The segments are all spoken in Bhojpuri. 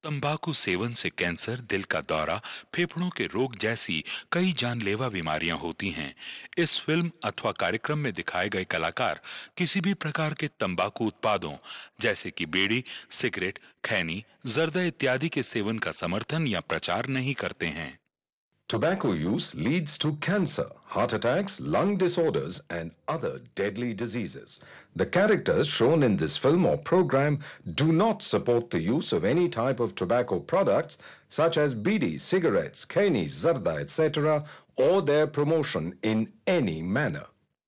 तंबाकू सेवन से कैंसर दिल का दौरा फेफड़ों के रोग जैसी कई जानलेवा बीमारियां होती हैं इस फिल्म अथवा कार्यक्रम में दिखाए गए कलाकार किसी भी प्रकार के तंबाकू उत्पादों जैसे कि बीड़ी सिगरेट खैनी जर्दा इत्यादि के सेवन का समर्थन या प्रचार नहीं करते हैं Tobacco use leads to cancer, heart attacks, lung disorders, and other deadly diseases. The characters shown in this film or program do not support the use of any type of tobacco products such as bidi, cigarettes, kani, zarda, etc., or their promotion in any manner.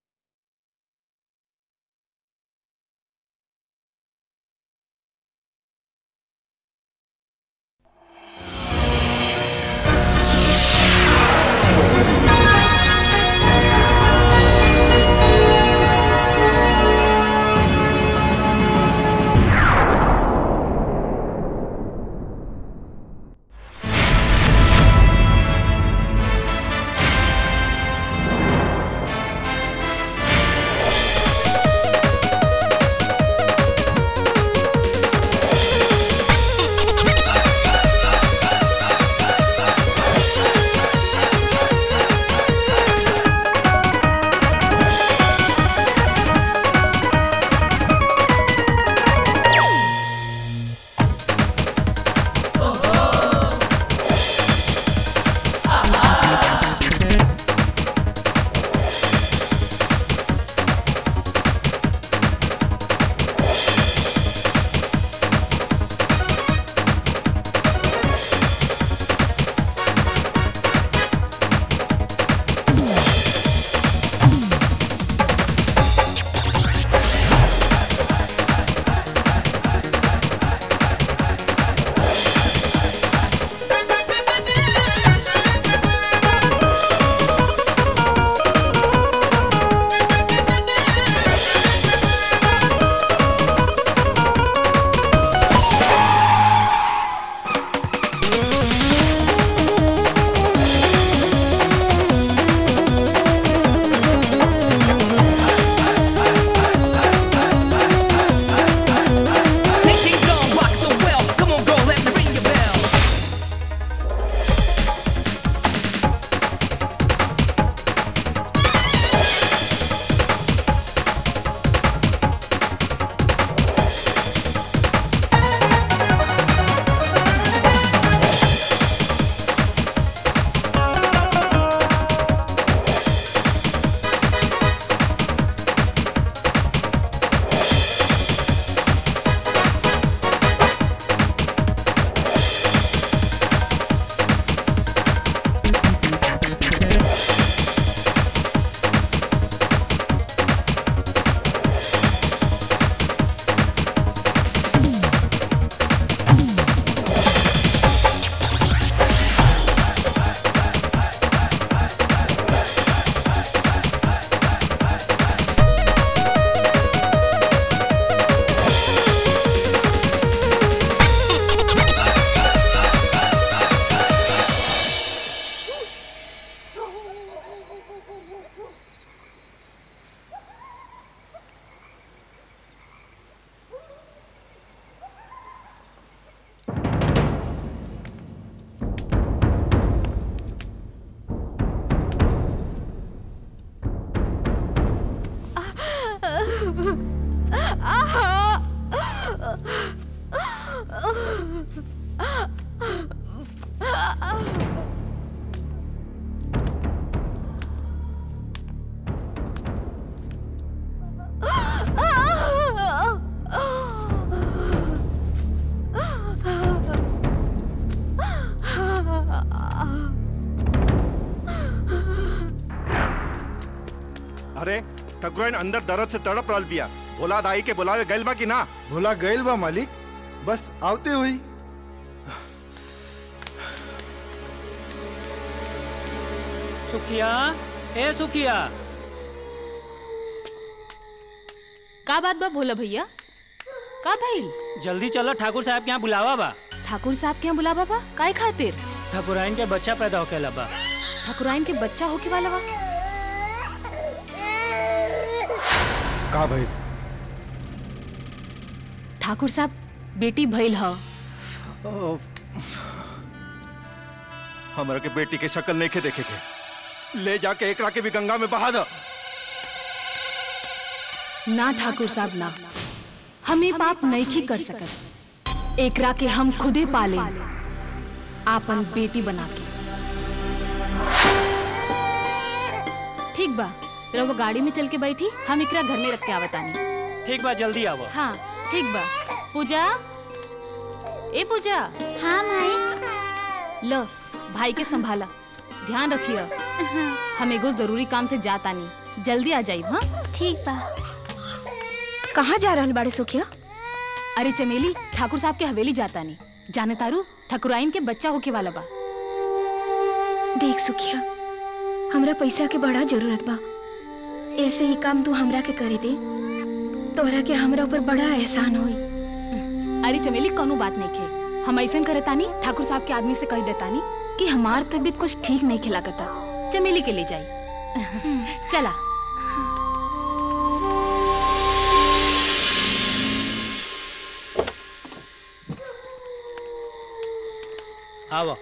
Thinking don't rock so well. Come on, girl, let me ring your bell. अरे ठकुराइन अंदर दर्द से तड़प रहल बिया भोला दाई के बुलावे गइल बा कि ना भोला गइल बा मालिक बस आवते हुई सुखिया ए सुखिया का बात बा भोला भैया का भइल जल्दी चलो ठाकुर साहब के यहाँ बुलावा बा ठाकुर साहब के यहाँ बुलावा बा काय खातिर ठकुराइन के बच्चा पैदा होके बा ठाकुराइन के बच्चा होके वाला बा का भइल ठाकुर साहब बेटी भइल ह ओ, हमरा के बेटी के शक्ल नहीं के देखे के ले जाके एकरा के भी गंगा में बहा दो ना ठाकुर साहब ना हम ये पाप नहीं कर सकत एकरा के हम खुदे पाले आपन बेटी बना के ठीक बा रहो गाड़ी में चल के बैठी हम एकरा घर में रख के आवतानी ठीक बा जल्दी आवो हाँ ठीक बा पूजा ए पूजा हाँ माई लो भाई के संभाला ध्यान रखियो हम एगो जरूरी काम से जातानी जल्दी आ जाइब हाँ ठीक बा कहाँ जा रहल बाड़े सुखिया अरे चमेली ठाकुर साहब के हवेली जातानी जाने तारू ठकुराइन के बच्चा होके वाला बा देख सुखिया हमरा पैसा के बड़ा जरूरत बा ऐसे ही काम तू हमरा के करे दे तोहरा के हमरा ऊपर बड़ा एहसान होई अरे चमेली कोनो बात नहीं खे हम ऐसा करे तानी ठाकुर साहब के आदमी से कह देतानी कि हमार तबीयत कुछ ठीक नहीं खिलाकता चमेली के ले जाई चला आवो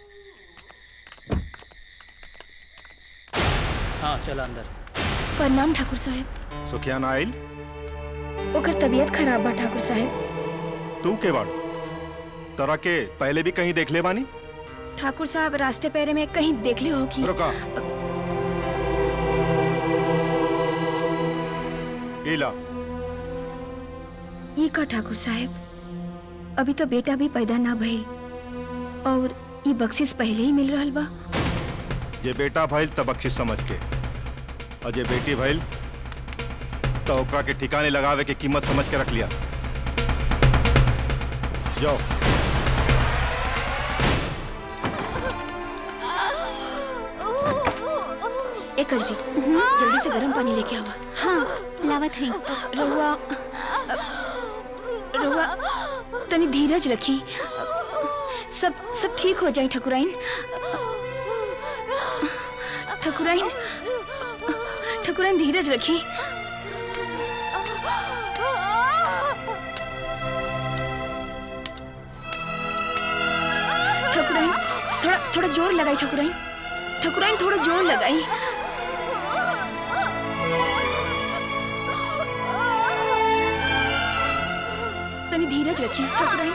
हाँ चलो अंदर प्रणाम ठाकुर साहब सुखियान आइल ओकर तबीयत खराब बा ठाकुर साहब तू के बाड़ू तोरा के पहले भी कहीं देख ले बानी ठाकुर साहब रास्ते पैरे में कहीं देख ले हो कि रुका इला ये का ठाकुर साहब अभी तो बेटा भी पैदा ना भइल और ये बख्शिश पहले ही मिल रहल बा जे बेटा भइल तब बख्शिश समझ के और जे बेटी भइल तो ओकरा के ठिकाने लगावे के कीमत समझ के रख लिया जाओ एक कजरी जल्दी से गर्म पानी लेके आवा हाँ लावत है रहुआ रहुआ तनी धीरज रखी सब सब ठीक हो जाए ठकुराइन ठकुराइन ठकुराइन धीरज रखी ठकुराइन थोड़ा थोड़ा जोर लगाई ठकुराइन ठकुराइन थोड़ा जोर लगाई तनी धीरज रखी ठकुराइन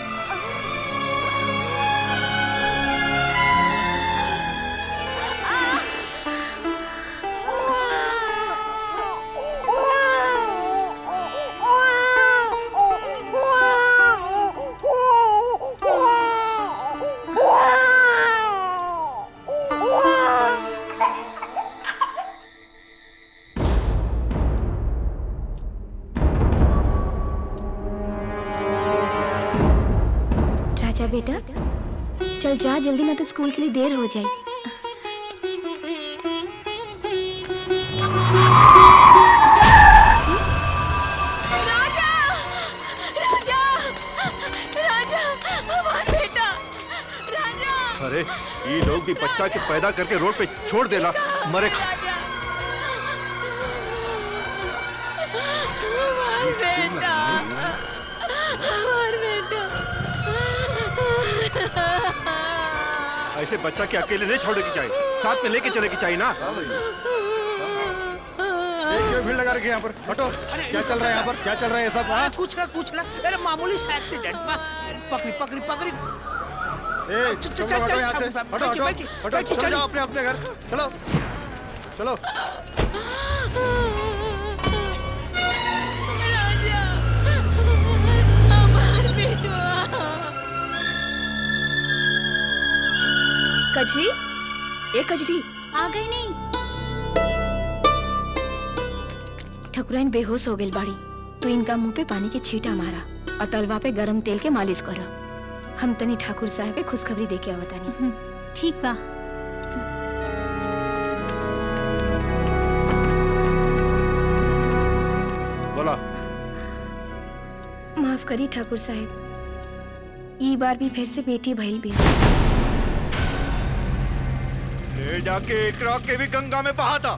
राजा बेटा चल जा जल्दी ना तो स्कूल के लिए देर हो जाए राजा राजा राजा हमारा बेटा राजा अरे ये लोग भी बच्चा के पैदा करके रोड पे छोड़ देला मरे खा ऐसे बच्चा के अकेले नहीं छोड़ने की चाहिए साथ में लेके चले की चाहिए ना क्यों भीड़ लगा रखी है यहाँ पर हटो क्या चल रहा है यहाँ पर क्या चल रहा है ये सब हाँ? कुछ ना कुछ ना अरे मामूली सा एक्सीडेंट बा पकड़ी पकड़ी पकड़ी ए चल, चलो चल, हटो चल, यहाँ से ठाकुर साहब, हटो हटो बैठिए, हटो बैठिए, चलो चलिए। जाओ अपने अपने घर चलो चलो कजरी ए कजरी आ गई नहीं ठकुराइन बेहोश हो गई बाड़ी तू इनका मुंह पे पानी के छींटा मारा और तलवा पे गरम तेल के मालिश करो हम तनी ठाकुर साहब के खुशखबरी दे के आवतानी ठीक बा बोला माफ करी ठाकुर साहब ई बार भी फिर से बेटी भइल भी ले जाके एकरा के भी गंगा में बहा था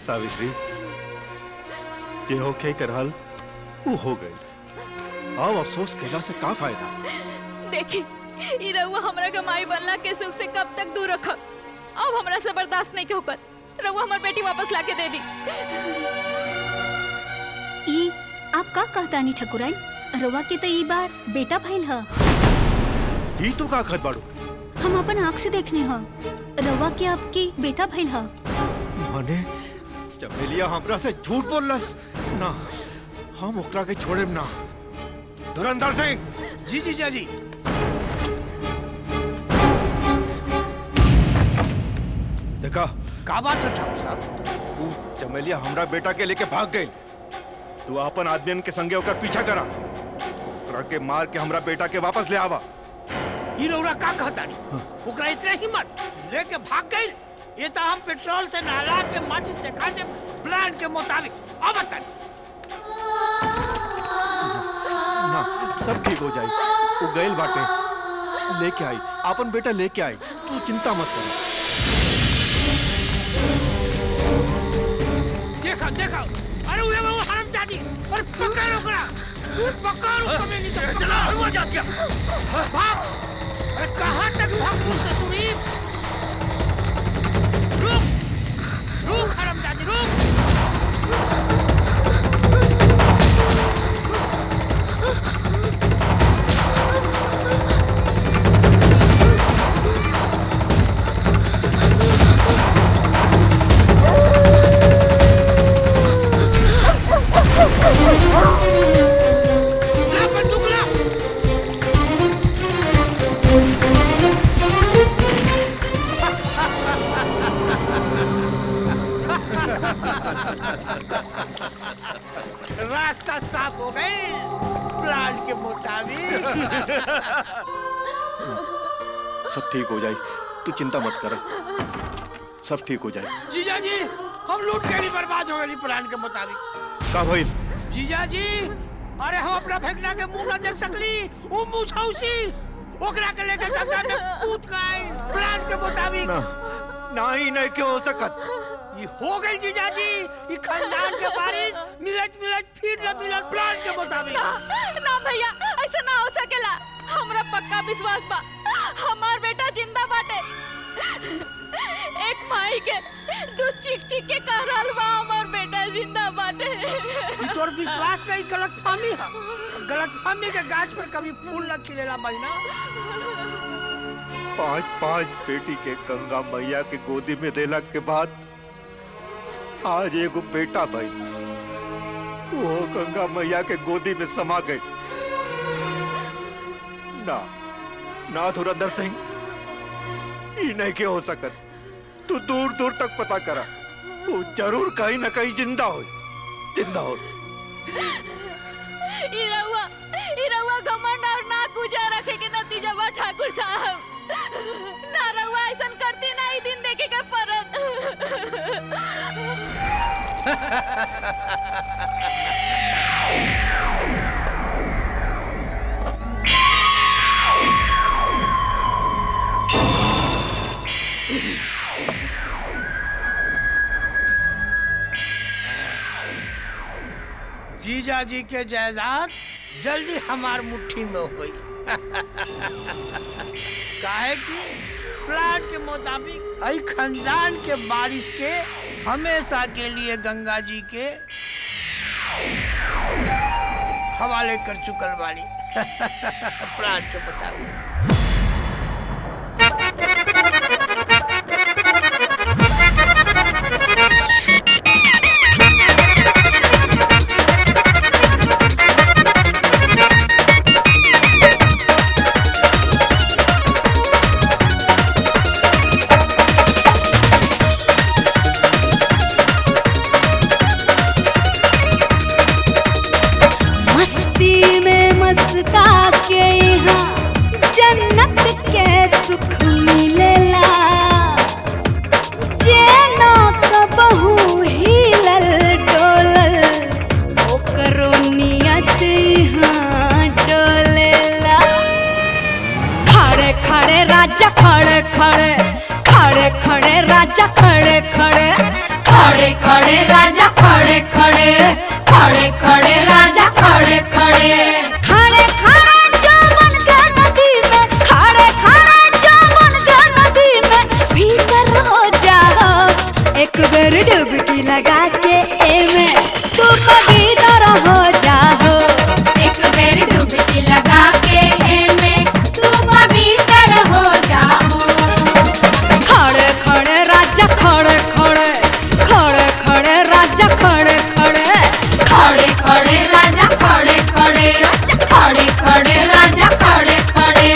सावित्री जे होके करहल वो हो गई अब अफसोस कैला से का फायदा देखी ई रउआ हमरा के माई बनला के सुख से कब तक दूर रखब अब हमरा से बर्दाश्त नहीं के होकर रउआ हमर बेटी वापस लाके दे दी ई आप का कहतानी ठकुराई रवा के तो ई बार बेटा भइल ह ई तो का खत बाड़ू हम अपन आँख से देखने ह रवा के आपकी बेटा भइल ह माने चमेलिया हमरा से झूठ बोललस ना हम ओकरा के छोड़ेम ना धुरंधर सिंह जी जीजा जी देखा का बात है ठाकुर साहब तू चमेलिया हमरा बेटा के लेके भाग गई तू अपन आदमियन के संगे ओकर पीछा करा ओकरा के मार के हमरा बेटा के वापस ले आवा ई रउरा का कहतानी ओकरा इतने हिम्मत लेके भाग गई ये तो हम पेट्रोल से नहला के माचिस दिखा दे प्लान के मुताबिक अब बतानी ना सब ठीक हो जाई वो गइल बाटे लेके आई अपन बेटा लेके आई तू चिंता मत कर देखा देखा अरे वो वो हरम जाती अरे पकड़ ओकरा पकड़ उसको मैं नीचे चला हुआ जा गया भाग अरे कहां तक भाग मुझसे सुनी रुक रुक हरम जाती रुक ला बंदूक ला रास्ता साफ हो गई प्लान के मुताबिक सब ठीक हो जाई तू चिंता मत कर सब ठीक हो जाए जीजा जी हम लूट के नहीं बर्बाद हो गई प्लान के मुताबिक का भइल जीजा जी अरे हम अपना फेंकना के मुंह ना देख सकली वो मुंह छौसी ओकरा के लेके गंगा में कूद के आई प्लान के मुताबिक ना ना ही नहीं क्यों हो सकत ये हो गई जीजा जी ये खानदान के बारिश मिलत मिलत फिर न मिलत प्लान के मुताबिक ना ना भैया ऐसा ना हो सकेला हमरा पक्का विश्वास बा हमार बेटा जिंदा बाटे एक माई के दूध चीख चीख के कह रहल बा हमार बेटा जिंदा बाटे ये तोर विश्वास नहीं गलत फहमी है गलत फहमी के गाछ पर कभी फूल न खिलेला महीना पांच पांच बेटी के गंगा मैया के गोदी में देला के बाद आज एगो बेटा भाई वो गंगा मैया के गोदी में समा गए ना ना धुरंधर सिंह ई नहीं के हो सकत तू दूर दूर तक पता करा वो जरूर कहीं ना कहीं जिंदा हो जिंदा हो ई रउआ ई रउआ घमंड और ना कुजा रखे के नतीजा बा ठाकुर साहब ना रउआ ऐसन करती ना ई दिन देखे के परत जीजा जी के जायदाद जल्दी हमार मुट्ठी में हुई काहे कि प्लान के मुताबिक आई खानदान के बारिश के हमेशा के लिए गंगा जी के हवाले कर चुकल वाली प्लान के मुताबिक मस्ती में मस्ता के यहाँ जन्नत के सुख मिलेला जेना कबहू हिलल डोलल ओकरो नियत यहाँ डोलेला खड़े खड़े राजा खड़े खड़े खड़े खड़े राजा खड़े खड़े खड़े खड़े खड़े खड़े राजा खड़े खड़े खड़े खड़े जमन के नदी में खड़े खड़े जमन के नदी में भीतर हो जाओ एक बेर डुबकी लगा के एमे तू पवित्र हो जाओ एक बेर डुबकी लगा के एमे तू पवित्र हो जाओ खड़े खड़े राजा खड़े खड़े खड़े खड़े राजा खड़े खड़े खड़े खड़े राजा खड़े खड़े खड़े खड़े राजा खड़े खड़े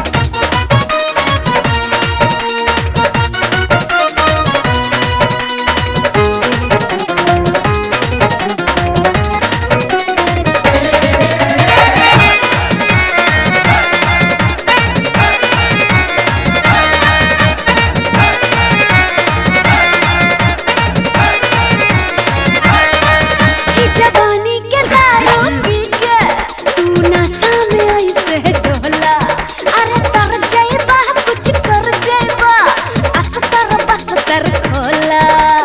ई जवानी के दारू पी के तू नशा में ऐसे डोला अरे तर जाइबा कुछ कर जाइबा अस्तर बस्तर खोला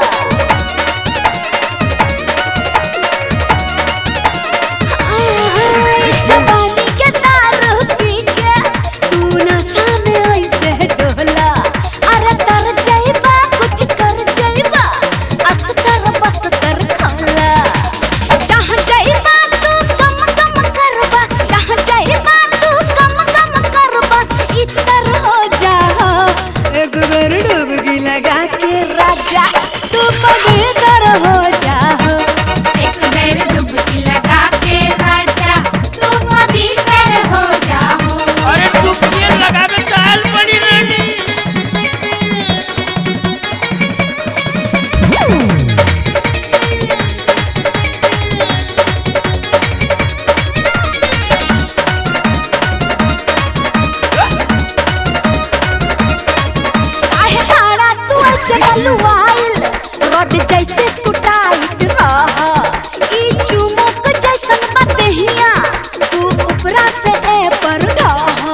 ई जवानी के दारू पी के तू नशा में ऐसे डोला अरे तर जाइबा कुछ कर जाइबा अस्तर बस्तर खोला जहाँ जाइबा तू कम कम करबा जहाँ जाइबा तू कम कम करबा इतर हो जाओ एक बेर डुबकी लगा के राजा तू पवित्र हो जाओ एक बेर डुबकी लगा के राजा तू पवित्र हो जाओ अरे डुबकी लगावे दाल बड़ी रानी काहे साड़ा तू ऐसे गलुआइल रोड जैसे तू टाइट रह ई चुमुक जैसन बदहिया तू ऊपरा से ए पर ढह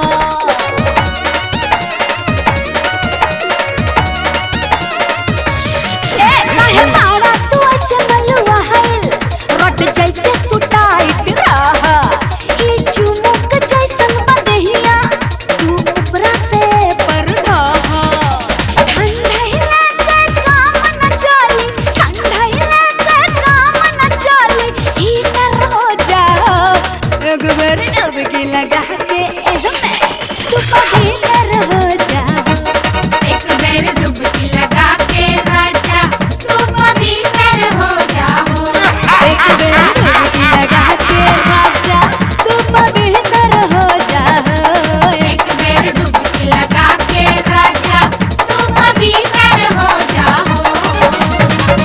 ए काहे साड़ा तू ऐसे गलुआइल रोड जैसे तू टाइट रह ई चुमुक जैसन बदहिया तू ऊपरा से ए पर ढह ठंडैला से काम न चली ठंडैला से काम न चली हीटर हो जाओ एक बार डुबकी लगा के एहमे तू पवित्र हो जाओ एक बार डुबकी लगा के राजा तू पवित्र हो जाओ एक बार डुबकी लगा के राजा तू पवित्र हो जाओ एक बार डुबकी लगा के राजा तू पवित्र हो जाओ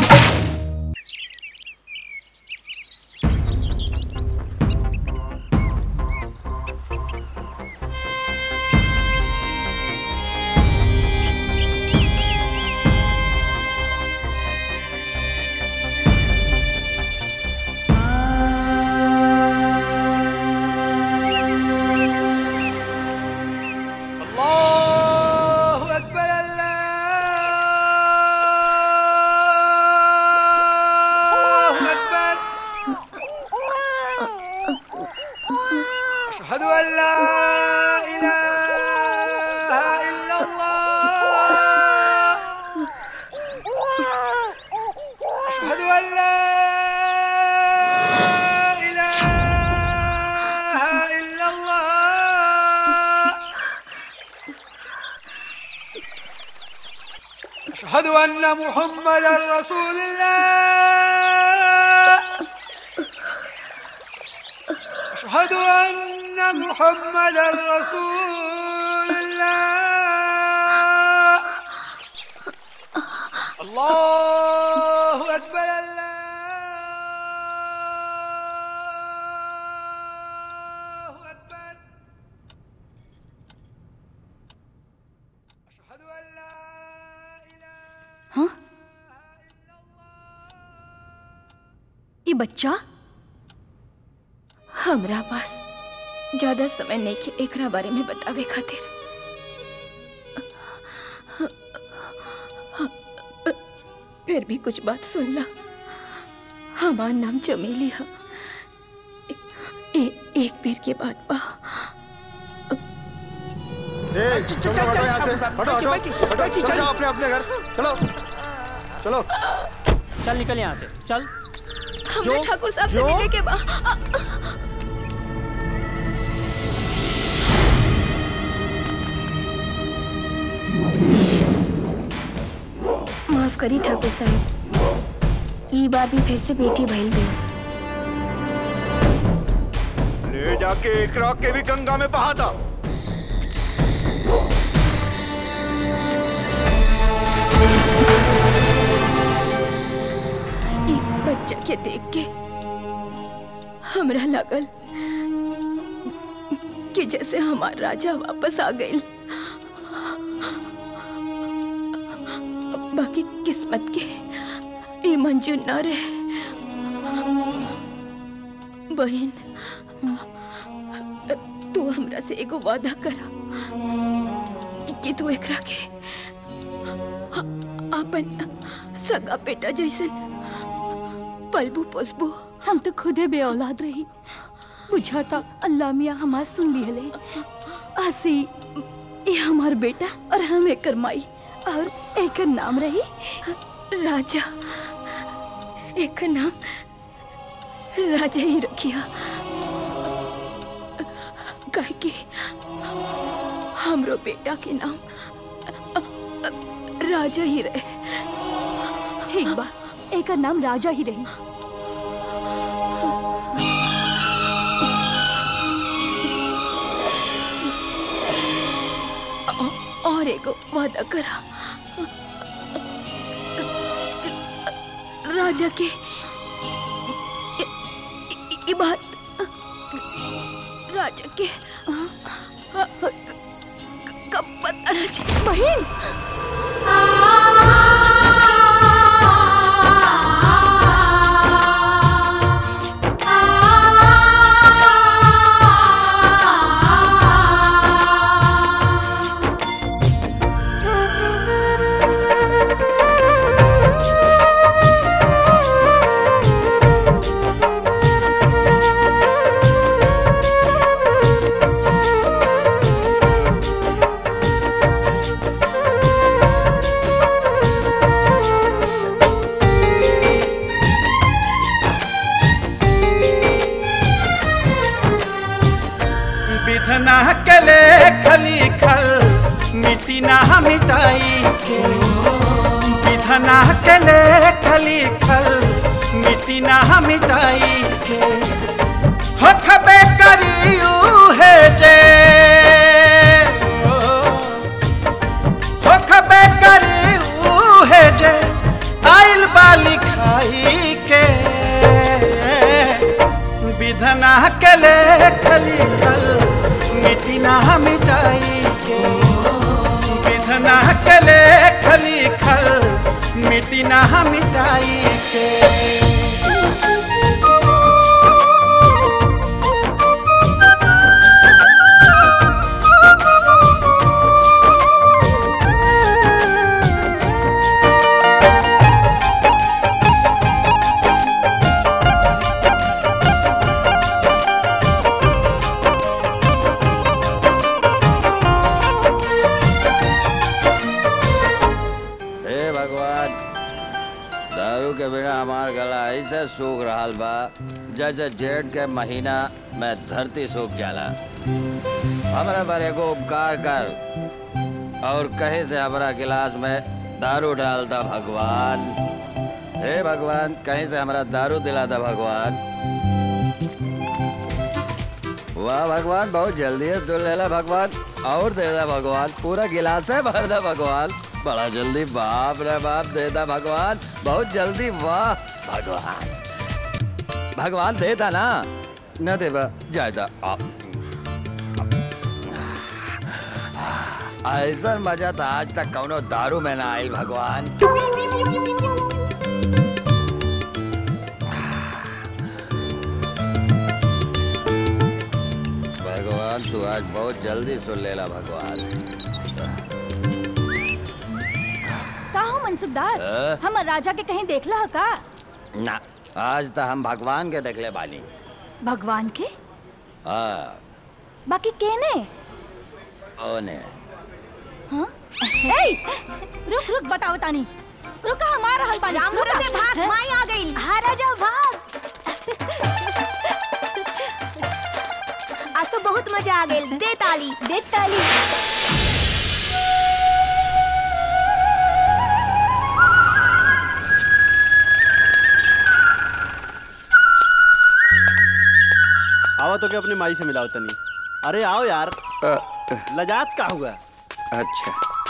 अल्लाहु अकबर अल्लाहु अकबर अशहदु अन ला इलाहा इल्लल्लाह अशहदु अन ला इलाहा इल्लल्लाह أشهد أن محمدا رسول الله أشهد أن محمدا رسول الله الله أكبر الله أكبر أشهد أن لا हाँ ये बच्चा हमरा पास ज्यादा समय नहीं के एकरा बारे में बतावे खातिर फिर भी कुछ बात सुन ला हमार नाम चमेली है ए, एक बेर के बाद बा ए, तुम लोग हटो यहाँ से हटो हटो हटो चलो जाओ अपने अपने घर चलो चलो चल निकल यहाँ से चल हमरा ठाकुर साहब से जो- मिले के बा आ, माफ करी ठाकुर साहब ई बार भी फिर से बेटी भइल बे ले जाके एकरा के भी गंगा में बहा था ई बच्चा के देख के हमरा लागल कि जैसे हमार राजा वापस आ गई बाकी किस्मत के ये मंजूर न रहे बहन तू हमरा से एगो वादा करा कि- कि तू एकरा के अपन सगा बेटा जैसन पलबू पोसबू हम तो खुदे बे औलाद रही बुझाता अल्लाह मियाँ हमार सुन लिहले आसी ये हमार बेटा और हम एकर माई और एकर नाम रही राजा एक नाम राजा ही रखिया काहे कि हमरो बेटा के नाम राजा ही रहे ठीक बा एकर नाम राजा ही रही औ- और एगो वादा करा राजा के इ- इ- इ बात राजा के कब पता न चले बहन विधना के ले खली खल मिटी ना मिटाई के विधना के ले खली खल मिटी ना मिटाई के हो खबे करियू है जे हो खबे करियू है जे आइल बाली खाई के विधना के ले खली खल मिटी ना मिटाई के विधना के ले खली खल मिटी ना मिटाई के हे भगवान दारू के बिना हमार गला ऐसे सूख रहा बा जैसे जेठ के महीना में धरती सूख जाला हमरा पर एगो उपकार कर और कहे से हमरा गिलास में दारू डाल दा भगवान हे भगवान कहीं से हमरा दारू दिला दा भगवान वाह भगवान बहुत जल्दी है तू ले ला भगवान और दे दा भगवान पूरा गिलास है भर दा भगवान बड़ा जल्दी बाप रे बाप दे दा भगवान बहुत जल्दी वाह भगवान भगवान दे दा ना न दे बा जाए दा आप ऐसा मजा तो आज तक कौनो दारू में ना आयल भगवान भगवान तू आज बहुत जल्दी सुन लेला भगवान का हो मनसुख दास अ? हम राजा के कहीं देखला ह का ना आज तो हम भगवान के देखले बानी भगवान के हाँ बाकी केने ओने हाँ ए रुक रुक बताओ तानी रुका हमारा हल पानी राम भरोसे भाग, माई आ गई हाँ राजा भाग आज तो बहुत मजा आ गई दे ताली दे ताली आओ तो के अपनी माई से मिलाओ तनी अरे आओ यार लजात का हुआ अच्छा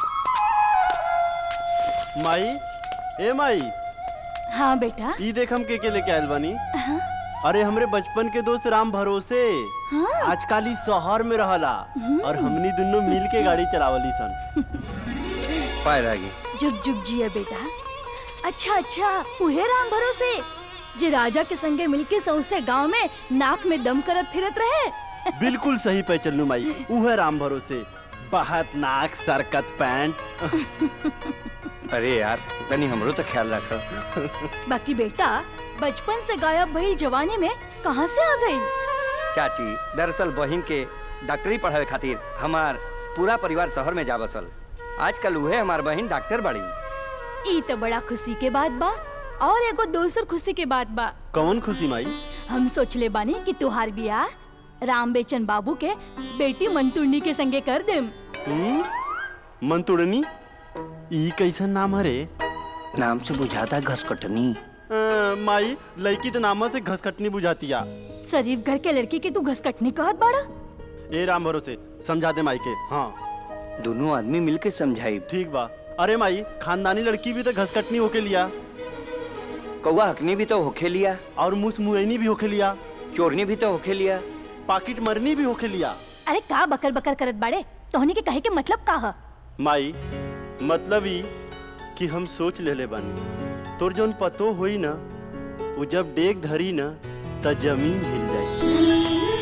माई ए माई हाँ बेटा ई देख हम के के लेके आयल बानी हाँ, अरे हमरे बचपन के दोस्त राम भरोसे हाँ। आजकल ई शहर में रहला हम्म। और हमनी दोनों मिल के गाड़ी चलावली सन पाए लागी जुग जुग जिया बेटा अच्छा अच्छा उहे राम भरोसे जे राजा के संगे मिलके सौसे गांव में नाक में दम करत फिरत रहे बिल्कुल सही पे चलनू माई उहे राम भरोसे बहत नाक सरकत पैंट अरे यार तनी हमरो तो ख्याल रख बाकी बेटा बचपन से गायब भइल जवानी में कहाँ से आ गई चाची दरअसल बहिन के डॉक्टरी पढ़ावे खातिर हमार पूरा परिवार शहर में जा बसल आजकल उहे हमार बहिन डॉक्टर बड़ी ई तो बड़ा खुशी के बात बा और एगो दोसर खुशी के बात बा कौन खुशी माई हम सोचले बानी कि तुहार बियाह राम बेचन बाबू के बेटी मंतुर्नी के संगे कर देम हम्म? मंतुड़नी ई कैसन नाम हरे नाम से बुझाता घसकटनी अ, माई लड़की तो नामा से घसकटनी बुझातिया शरीफ घर के लड़की के तू घसकटनी कहत बाड़ा ए राम भरोसे समझा दे माई के हाँ दोनों आदमी मिलके समझाई ठीक बा अरे माई खानदानी लड़की भी तो घसकटनी होके लिया कौआ हकनी भी तो होखे लिया और मुस मुएनी भी होके लिया चोरनी भी तो होखे लिया पाकिट मरनी भी होके लिया अरे का बकर बकर करत बाड़े तोहनी के कहे के मतलब का ह माई मतलब ई कि हम सोच लेले बानी तोर जौन पतो होई ना वो जब डेग धरी ना त जमीन हिल जाई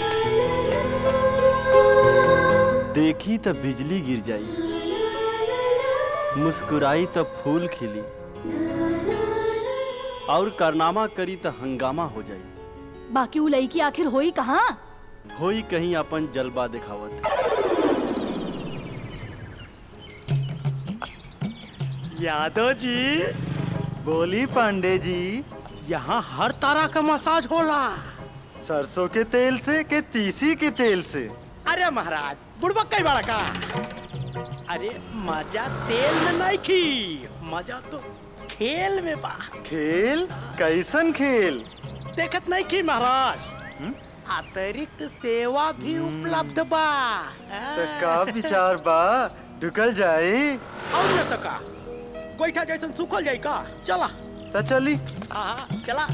देखी त बिजली गिर जाई मुस्कुराई त फूल खिली और कारनामा करी त हंगामा हो जाई बाकी वो लड़की आखिर होई कहाँ होई कहीं अपन जलवा दिखावत यादव जी बोली पांडे जी यहाँ हर तरह का मसाज होला सरसों के तेल से के तीसी के तेल से अरे महाराज बुड़बक कई बड़ा का अरे मजा तेल में नहीं की मजा तो खेल में बा खेल कैसन खेल देखत नहीं की महाराज अतिरिक्त सेवा भी उपलब्ध बा तो का विचार बा ढुकल जाए और न तो का गोईठा जैसन सुखल जाई का चला तो चली हाँ चला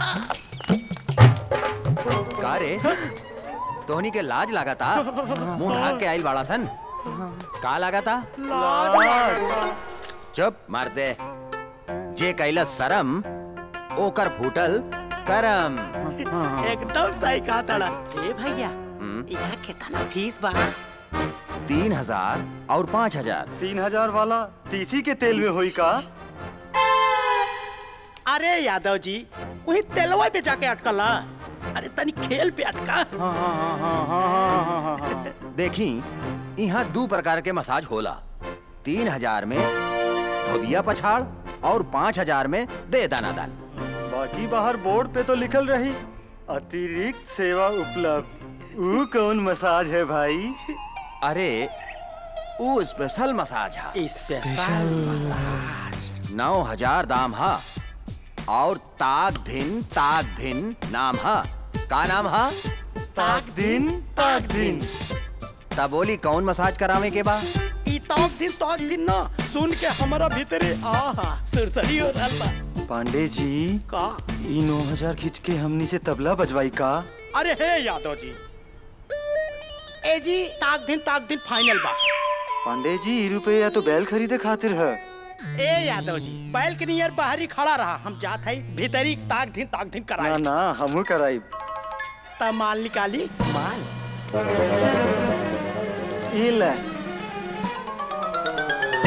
का रे तोहनी के लाज लगाता मुंह ढाक के आइल बाड़ा सन का लगाता चुप मार दे जे कैला शरम ओकर फूटल करम एकदम सही कहा तड़ा ए भैया यहाँ कितना फीस बा तीन हजार और पाँच हजार तीन हजार वाला तीसी के तेल में हुई का अरे यादव जी वही तेलवा पे जाके अटकला अरे तनी खेल पे अटका देखी यहाँ दो प्रकार के मसाज होला तीन हजार में धोबिया पछाड़ और पाँच हजार में दे दाना दान बाकी बाहर बोर्ड पे तो लिखल रही अतिरिक्त सेवा उपलब्ध ऊ कौन मसाज है भाई अरे वो स्पेशल मसाज है स्पेशल मसाज नौ हजार दाम है और ताक दिन ताक दिन नाम है का नाम है ताक दिन ताक दिन तब बोली कौन मसाज करावे के बा ई ताक दिन ताक दिन ना सुन के हमारा भीतरे आहा सुरसरी हो रहल बा पांडे जी का ई नौ हजार खींच के हमनी से तबला बजवाई का अरे हे यादव जी ए जी ताक दिन ताक दिन फाइनल बा पांडे जी ई रुपया तो बैल खरीदे खातिर है ए यादव जी बैल के नियर बाहरी खड़ा रहा हम जात है भीतरी ताक दिन ताक दिन ना कराए ना हमू कराई तब माल निकाली माल ई ले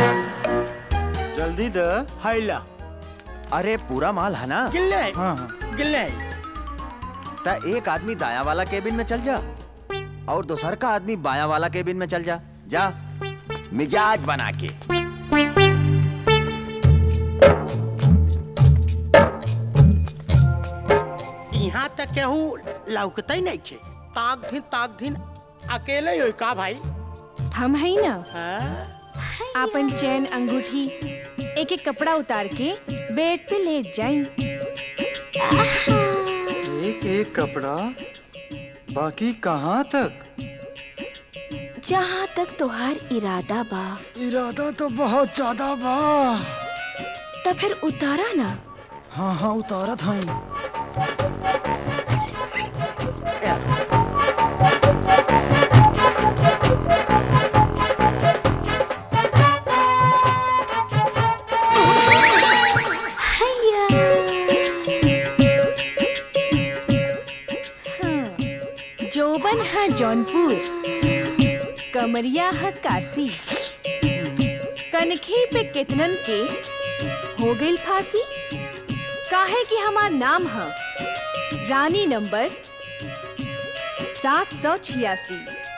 जल्दी द हैला अरे पूरा माल है ना गिल्ले हाँ हाँ गिलने ता एक आदमी दाया वाला केबिन में चल जा और दूसर का आदमी बाया वाला केबिन में चल जा जा मिजाज बना के यहाँ तक केहू लौकते नहीं थे ताक दिन ताक दिन अकेले हो का भाई हम है ना अपन चैन अंगूठी एक एक कपड़ा उतार के बेड पे लेट जाई एक एक कपड़ा बाकी कहाँ तक जहाँ तक तोहार इरादा बा इरादा तो बहुत ज्यादा बा तब फिर उतारा ना हाँ हाँ उतारा था जोबन है जौनपुर कमरिया है काशी कनखी पे कितनन के हो गई फांसी काहे कि हमार नाम है रानी नंबर सात सौ छियासी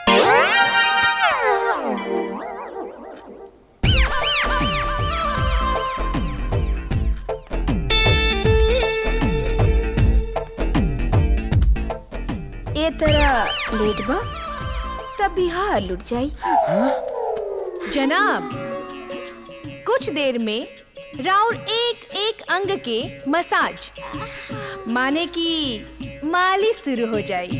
ए तरह लेट बा तब बिहार लुट जाई जनाब कुछ देर में राउंड एक एक अंग के मसाज माने कि मालिश शुरू हो जाई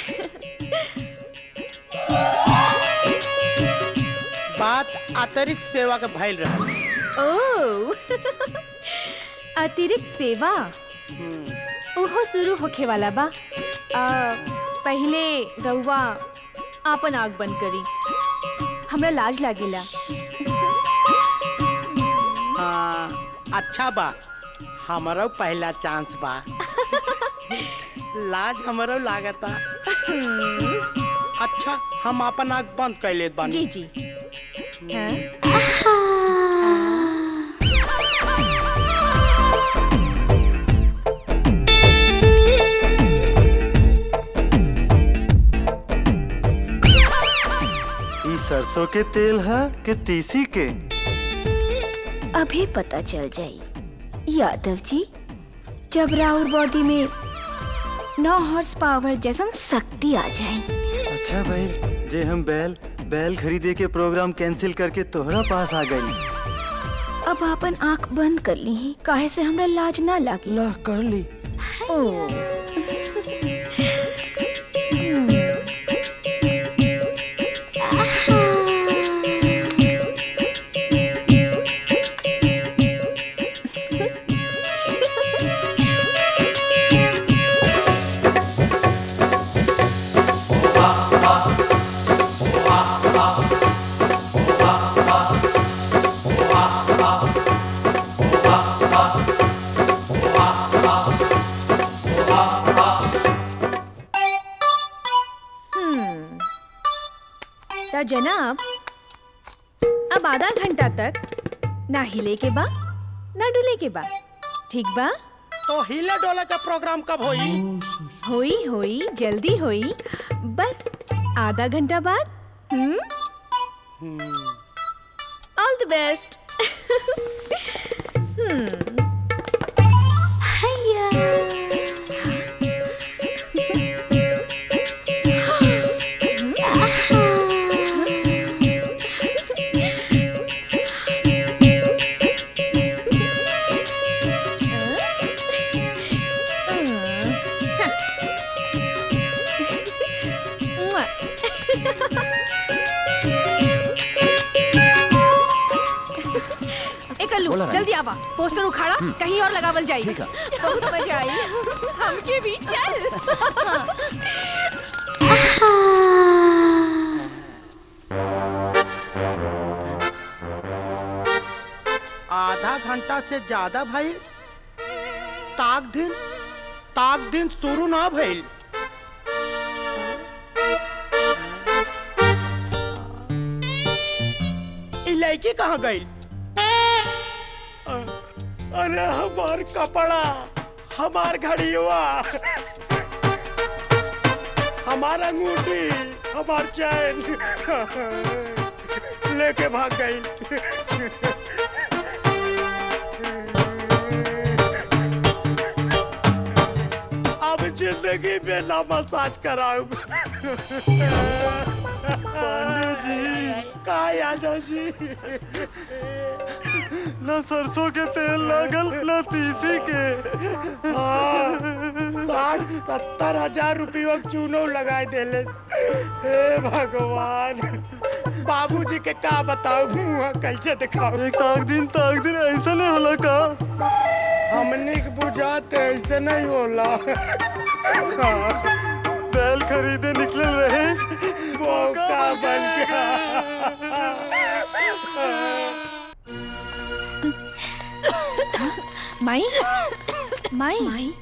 बात अतिरिक्त सेवा के भइल रहा ओ अतिरिक्त सेवा ओहो शुरू होखे वाला बा आ, पहले रउआ आपन आग बंद करी हमरा लाज लागेला हाँ अच्छा बा हमारो पहला चांस बा लाज हमारो लागता अच्छा हम अपन आग बंद कर लेत बानी जी जी हाँ? ई सरसों के तेल है कि तीसी के अभी पता चल जाई यादव जी जब राउर बॉडी में नौ हॉर्स पावर जैसन शक्ति आ जाए अच्छा भाई जे हम बैल बैल खरीदे के प्रोग्राम कैंसिल करके तोहरा पास आ गई अब अपन आंख बंद कर ली काहे से हमरा लाज ना लागे ला कर ली ओ हम्म ता जनाब अब आधा घंटा तक ना हिले के बा ना डुले के बा ठीक बा तो हिले डोले का प्रोग्राम कब होई होई होई जल्दी होई बस आधा घंटा बाद हम्म ऑल द बेस्ट हम्म ए कल्लू बोला रानी। जल्दी आवा पोस्टर उखाड़ा हम्म। कहीं और लगावल जाई ठीक है। बहुत मजा आई हमके भी चल आधा घंटा से ज्यादा भइल ताक दिन ताक दिन शुरू ना भइल ई लड़की कहाँ गई अरे हमार कपड़ा हमार घड़ी हुआ हमारा अंगूठी हमार चैन लेके भाग गई अब जिंदगी में ना मसाज कराऊ पांडे जी का यादव जी न सरसों के तेल लागल न तीसी के हाँ, साठ सत्तर हजार रुपये चूनो लगाए देले हे भगवान बाबूजी के का बताऊ मुँह कैसे दिखाऊ एक ताक दिन ताक दिन ऐसा नहीं होला का हमने के बुझाते ऐसे नहीं होला हाँ, बैल खरीदे निकल रहे मौका बन गया माई माई माई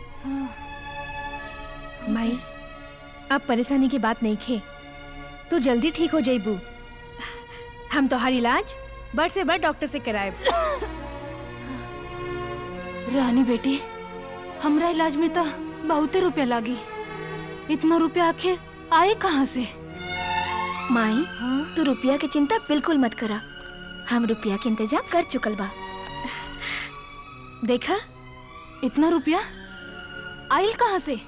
माई अब परेशानी की बात नहीं खे तू जल्दी ठीक हो जाइबू हम तो हर इलाज बड़ से बड़ डॉक्टर से कराए रानी बेटी हमरा इलाज में तो बहुते रुपया लागी इतना रुपया आखिर आए कहाँ से माई तू रुपया की चिंता बिल्कुल मत करा हम रुपया के इंतजाम कर चुकल बा देखा इतना रुपया आइल कहाँ से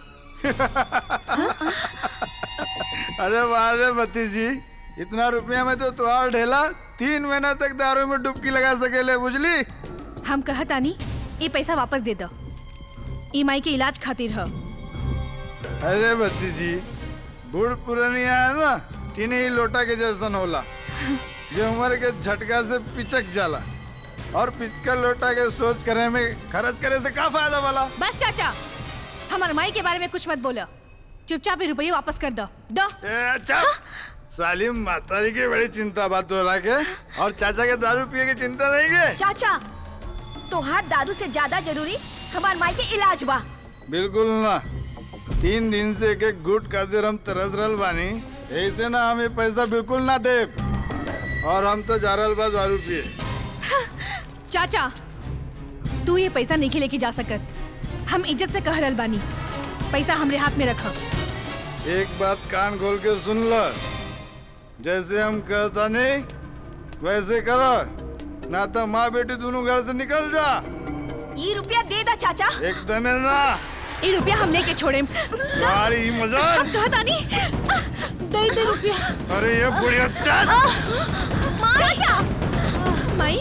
अरे वाह रे भतीजी इतना रुपया में तो तुहार ढेला तीन महीना तक दारू में डुबकी लगा सकेले बुझली हम कहत आनी ये पैसा वापस दे दो ई माई के इलाज खातिर ह अरे भतीजी बूढ़ पुरानिया है ना टीने ही लोटा के जैसन होला जो उम्र के झटका से पिचक जाला और पिचका लोटा के सोच करे में खर्च करे से का फायदा वाला बस चाचा हमारे माई के बारे में कुछ मत बोलो चुपचाप ये रुपये वापस कर दो दो अच्छा सालिम मातारी की बड़ी चिंता बात हो रहा के और चाचा के दारू पिए की चिंता नहीं के चाचा तोहार दारू से ज्यादा जरूरी हमार माई के इलाज बा बिल्कुल ना तीन दिन से एक एक गुट खातिर हम तरस रहल बानी ऐसे ना हमें पैसा बिल्कुल ना दे और हम तो जा रहल बा दारू पिए चाचा तू ये पैसा नहीं लेके जा सकत हम इज्जत से कह रहल बानी पैसा हमरे हाथ में रखा एक बात कान खोल के सुन लो जैसे हम कहता नहीं वैसे करो ना तो माँ बेटी दोनों घर से निकल जा ये रुपया दे दा चाचा एकदम ना ये रुपया हम लेके छोड़े तुम्हारी मजा हम कहता नहीं दे दे रुपया अरे ये बुढ़िया चल चाचा माई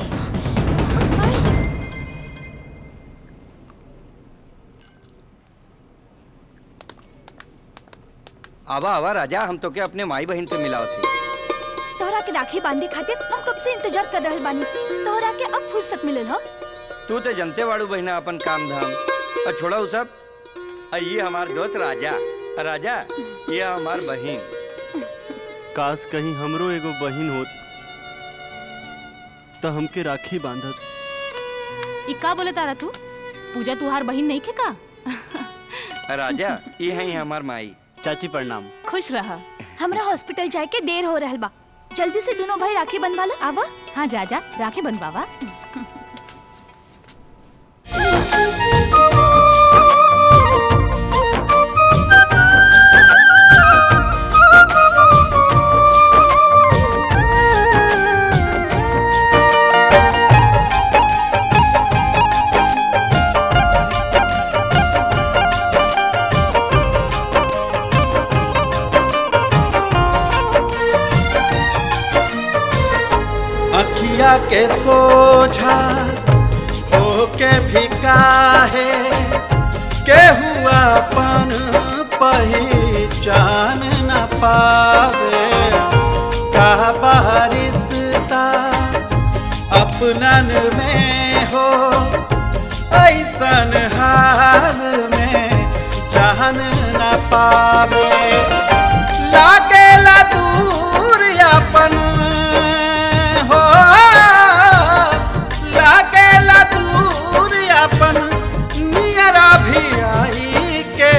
आवा आवा राजा हम तो क्या अपने माई बहन से मिलाओ थे तोहरा के राखी बांधे खातिर हम कब से इंतजार कर रहल बानी तोहरा के अब फुर्सत मिलल ह तू तो जनते वाड़ू बहना अपन काम धाम और छोड़ा उ सब आ ये हमार दोस्त राजा राजा ये हमार बहन काश कहीं हमरो एगो बहिन होत तो हमके राखी बांधत ई का बोले तारा तू पूजा तुहार बहिन नहीं खे का राजा ये है हमार माई चाची प्रणाम खुश रहा हमरा हॉस्पिटल जाए के देर हो रहल बा जल्दी से दोनों भाई राखी बंधवा लो आवा हाँ जा जा राखी बनवावा अखिया के सोझा होके भी काहे के हुआ अपन पहचान न पावे का बारिशता अपनन में हो ऐसन हाल में जान न पावे लागेला दूर अपन हो लागेला दूर अपन नियरा भी आई के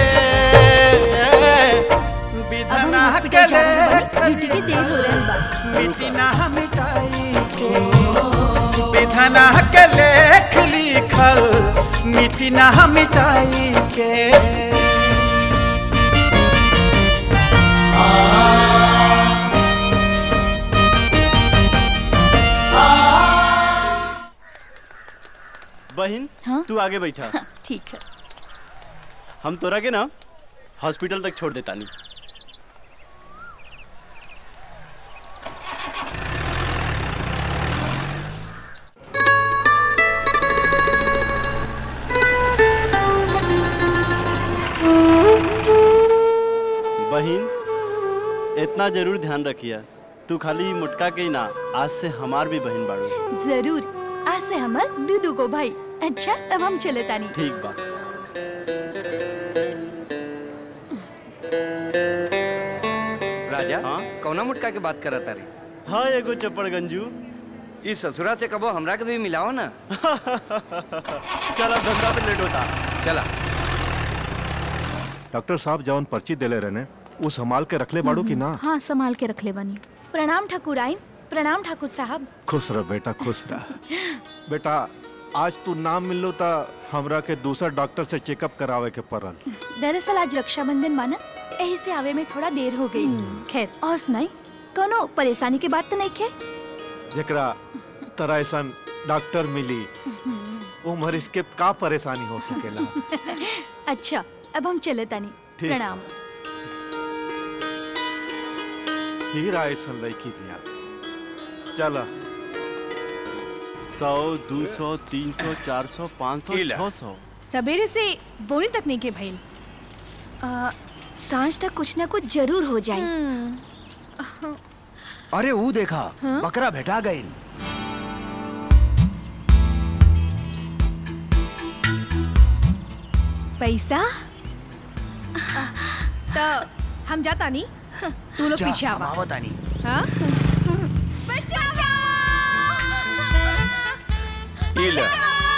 विधना के ड्यूटी के देर हो रहल बा मिटी ना मिटाई के विधना के लेख लिख लिखल मिटी ना मिटाई के बहन तू आगे बैठा ठीक है हम तोरा के ना हॉस्पिटल तक छोड़ देता नहीं बहन इतना जरूर ध्यान रखिया तू खाली मुटका के ही ना आज से हमार भी बहन बाड़ू जरूर आज से हमार दूधू को भाई अच्छा अब हम चले तानी ठीक बा राजा कौना मुटका के बात करत तारी हाँ एगो चप्पड़ गंजू इस ससुरा से कबो हमरा के भी मिलाओ ना चला धंधा पे लेट होता चला डॉक्टर साहब जौन पर्ची देले रहने वो संभाल के रखले बाड़ू की ना हाँ संभाल के रख ले बानी प्रणाम ठाकुर आइन प्रणाम ठाकुर साहब खुश रह बेटा खुश रह बेटा आज तू नाम मिलो ता हमरा के दूसरा डॉक्टर से चेकअप करावे के पड़ल दरअसल आज रक्षाबंधन माना यही से आवे में थोड़ा देर हो गई खैर और सुनाई कोनो परेशानी के बात तो नहीं खे जकरा तरह ऐसा डॉक्टर मिली वो मरीज के का परेशानी हो सकेला अच्छा अब हम चले तानी ठीक। प्रणाम हीरा ऐसा लड़की भी आ चला सौ दो सौ तीन सौ चार सौ पाँच सौ छः सौ सवेरे से बोनी तक नहीं के भइल आ, सांझ तक कुछ ना कुछ जरूर हो जाए अरे वो देखा बकरा भेटा गई पैसा तो हम जाता नहीं तू लोग जा, पीछे हम आवा आवत आनी। हाँ ई ले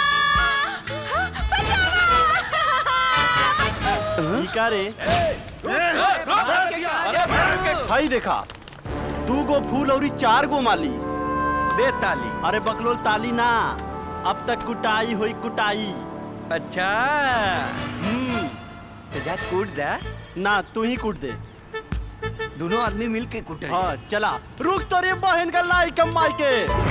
ई का रे भाई देखा दू गो फूल और चार गो माली दे ताली अरे बकलोल ताली ना अब तक कुटाई हुई कुटाई अच्छा हम्म तो जा कूट दे ना तू ही कूट दे दोनों आदमी मिल के कूटे हाँ चला रुक तो रे बहन का लाई कमाई के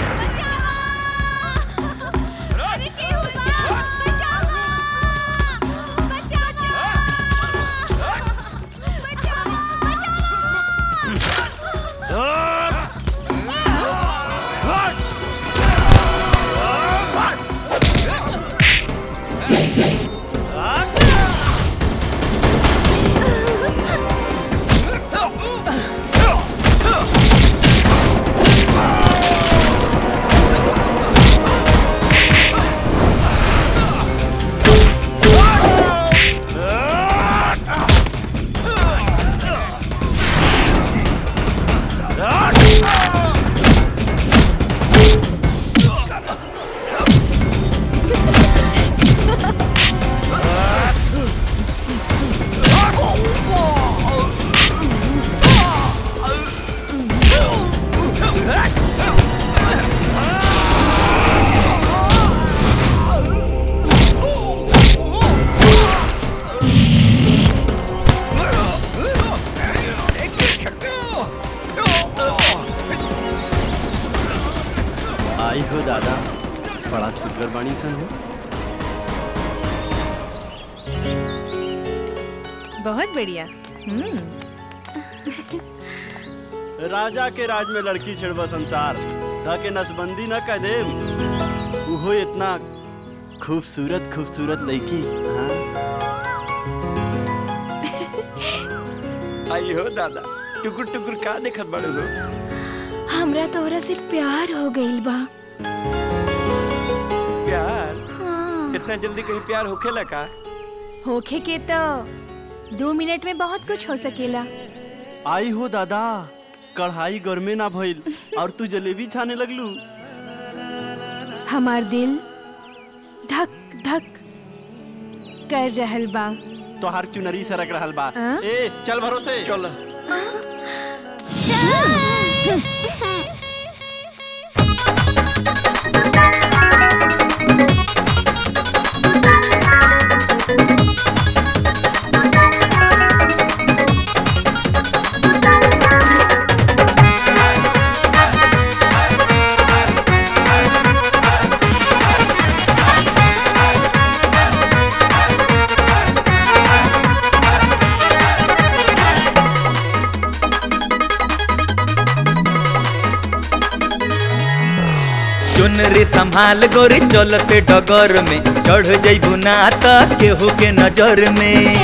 आई हो दादा बड़ा सुगर बाणी सन हो बहुत बढ़िया हम्म राजा के राज में लड़की छिड़वा संसार धा के नसबंदी न कह दे उहो इतना खूबसूरत खूबसूरत लड़की हाँ आई हो दादा टुकुर टुकुर का देखत बड़े हो हमरा तोहरा से प्यार हो गइल बा प्यार हाँ। इतना जल्दी कहीं प्यार होखेला का होखे के तो दो मिनट में बहुत कुछ हो सकेला आई हो दादा कढ़ाई गर्मे ना भइल और तू जलेबी छाने लगलू हमार दिल धक धक कर रहल बा तोहार चुनरी सरक रहल बा हाँ? ए चल भरोसे चल चुनरी संभाल गोरी चलते डगर में चढ़ जइबू ना त केहू के नजर में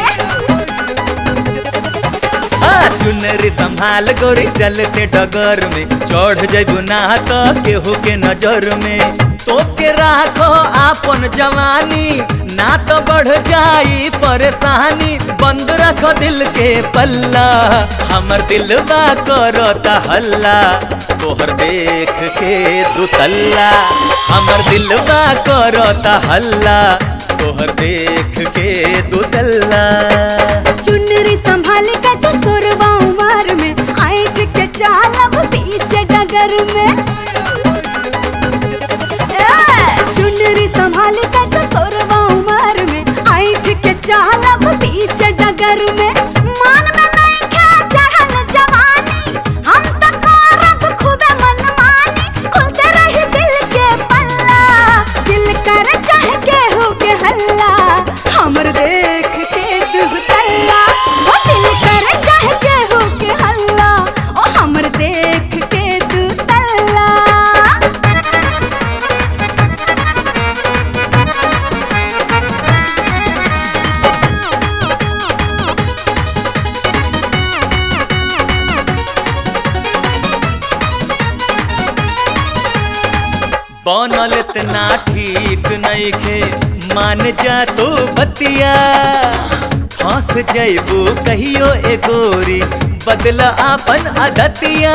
आ, चुनरी संभाल गोरी चलते डगर में चढ़ जइबू ना त केहू के नजर में तो के राखो आपन जवानी ना तो बढ़ जाई परेशानी बंद रखो दिल के पल्ला हमर दिलवा करता हल्ला तोहर देख के दुतल्ला हमर दिलवा करता हल्ला तोहर देख के दुतल्ला चुनरी संभाले कैसे सोरवा उमर में आइट के चालब पीछे डगर में ए, चुनरी संभाले कैसे सोरवा उमर में आइट के चालब पीछे डगर में मान में नहीं खे चढ़ल जवानी हम तो करब खूबे मनमानी खुलते रही दिल के पल्ला दिल कर चाह के हो के हल्ला हमर देख के दुहतल्ला ओ दिल कर चाह के हो के हल्ला ओ हमर देख के दुहतल्ला बनल इतना ठीक नहीं खे मान जा तो बतिया फंस जइबू कहियो ए गोरी बदला आपन आदतिया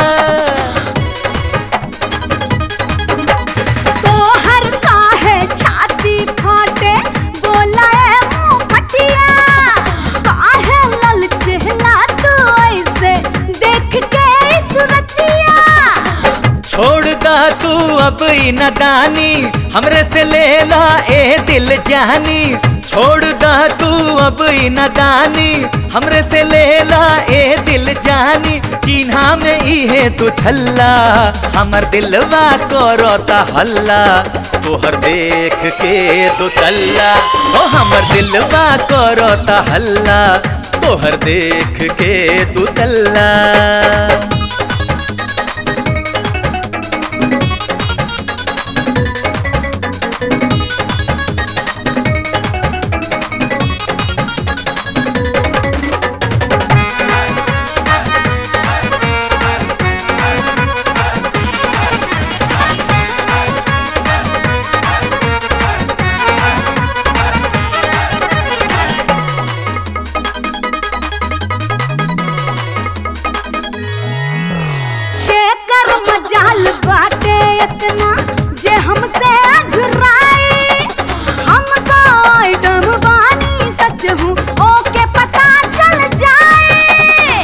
तोहर काहे छाती फाटे बोला ए मुंह फटिया काहे लल चेहला तू ऐसे देख के सुरतिया छोड़ दा तू अब ई नदानी हमरे से ले ला ए दिल जानी छोड़ दा तू अब ई नदानी हमरे से ले ला ए दिल जानी चिन्हा में इहे तू छल्ला हमर दिलवा करता हल्ला तोहर देख के दो तल्ला ओ हमर दिलवा करता हल्ला तोहर देख के दू तल्ला के कर मजाल बाटे इतना जे हमसे झुराई हम तो आइटम बानी सच हूँ ओके पता चल जाए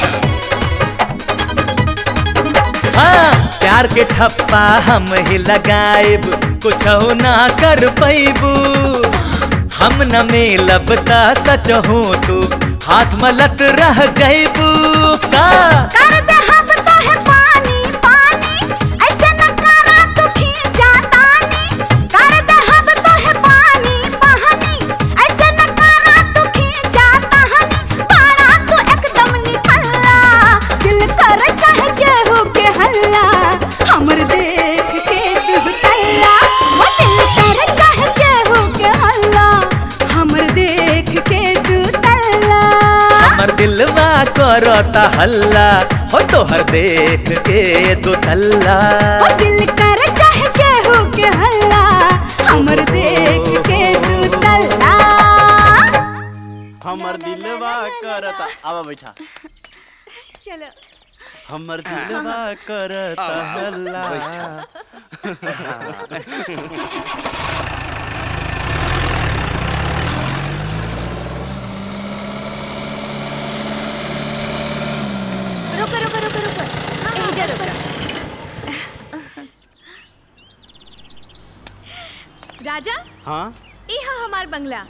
हाँ प्यार के ठप्पा हम ही लगाएब कुछ ना कर पैबू हम न मिलब ता सच हूँ तू हाथ मलत रह गईबू का कर दे हम तो है पानी पानी ऐसे न करा तू खींचा तानी कर दे हम तो है पानी पानी ऐसे न करा तू खींचा तानी बड़ा तू एकदम निकल्ला दिल कर चाह के हो के हल्ला हमर देख के तू तल्ला वो दिल कर चाह के हो के हल्ला हमर देख के तू तल्ला हमर दिलवा करता हल्ला हो तोहर देख के दो तल्ला ओ दिल कर चाह के हो के हल्ला हमर देख के तू तल्ला हमर दिलवा करता आवा बैठा चलो हमर दिलवा करता हल्ला रुको रुको रुको रुको यहीं जा रुको राजा हाँ ई हा हमार बंगला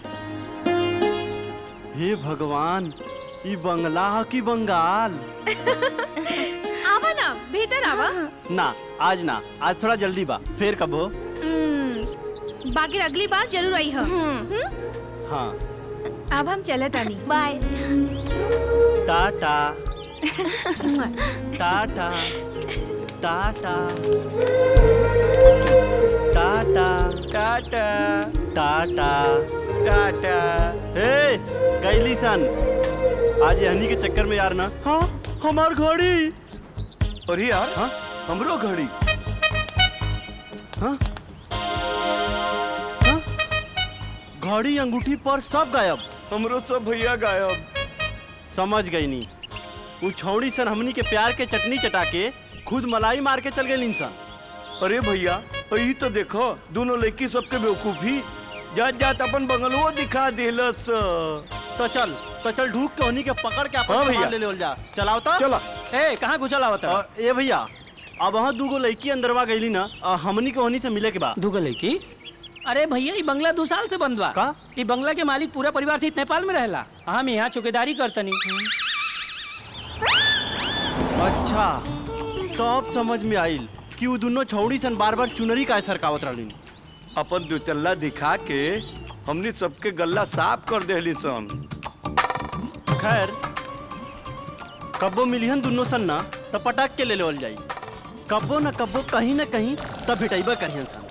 हे भगवान ई बंगला ह कि बंगाल आवा ना भीतर आवा ना आज ना आज थोड़ा जल्दी बा फिर कब हो हम्म, बाकी अगली बार जरूर आई हम हाँ अब हम चले तानी bye tata tata tata tata tata tata tata हे कैली सन आज यहनी के चक्कर में यार ना हाँ हमार घड़ी अरे यार हाँ हमरो घड़ी हाँ हाँ? घड़ी अंगूठी पर सब गायब हमरो सब भैया गायब समझ गई नी उ छौड़ी सन हमनी के प्यार के चटनी चटा के खुद मलाई मार के चल गए इंसान अरे भैया यही तो देखो दोनों लड़की सबके बेवकूफी जात जात अपन बंगलवो दिखा दिलस तो चल तो चल ढूक के उन्हीं के पकड़ के अपन हाँ सामान भैया। ले ले जा चलाओ तो चला। ए कहाँ घुसल आवत ए भैया अब वहाँ दूगो लड़की अंदरवा गईली ना आ, हमनी के वहीं से मिले के बाद दूगो लड़की अरे भैया ये बंगला दो साल से बंद बा का ये बंगला के मालिक पूरा परिवार से नेपाल में रहला हम यहाँ चौकीदारी करतनी अच्छा तब समझ में आइल कि वो दोनों छौड़ी सन बार बार चुनरी का सरकावत रहली अपन दुचल्ला दिखा के हमनी सबके गल्ला साफ कर देली सन खैर कब्बो मिलिहन दोनों सन ना तो पटाक के ले लेवल जाई कब्बो न कब्बो कहीं न कहीं तब भिटाइबा करिहन सन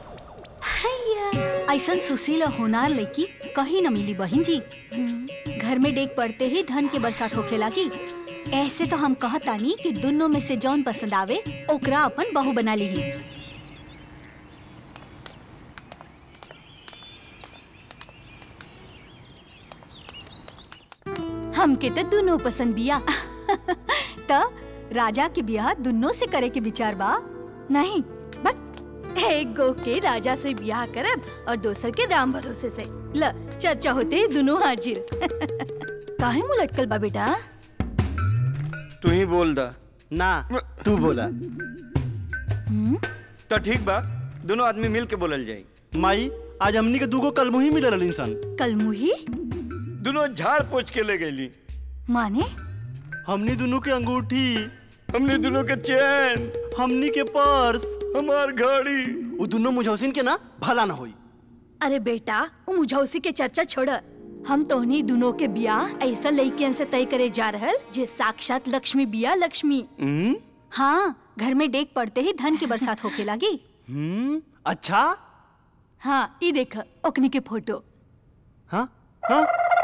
ऐसन सुशील और होनार लड़की कहीं न मिली बहन जी घर में डेग पड़ते ही धन के बरसात होखे लगी ऐसे तो हम कहतानी कि दोनों में से जौन पसंद आवे ओकरा अपन बहू बना ली हमके तो दोनों पसंद बिया त राजा के बियाह दोनों से करे के विचार बा नहीं बस एक गो के राजा से ब्याह करब और दोसर के राम भरोसे से ल चर्चा होते ही दोनों हाजिर काहे मुंह लटकल बा बेटा तू ही बोल दा ना तू बोला तो ठीक बा दोनों आदमी मिल के बोलल जाई माई आज हमनी के दूगो कलमुही मिलल रहली सन कलमुही दोनों झाड़ पोछ के ले गईली माने हमनी दोनों के अंगूठी हमनी दोनों के चैन हमनी के पर्स हमार घड़ी वो दोनों मुझौसिन के ना भला ना होई अरे बेटा वो मुझौसी के चर्चा छोड़ हम तोहनी दोनों के बियाह ऐसा लड़कियन से तय करे जा रहल जे साक्षात लक्ष्मी बिया लक्ष्मी हाँ घर में डेग पड़ते ही धन की बरसात होके लगी हम्म अच्छा हाँ ये देख ओकनी के फोटो हाँ हाँ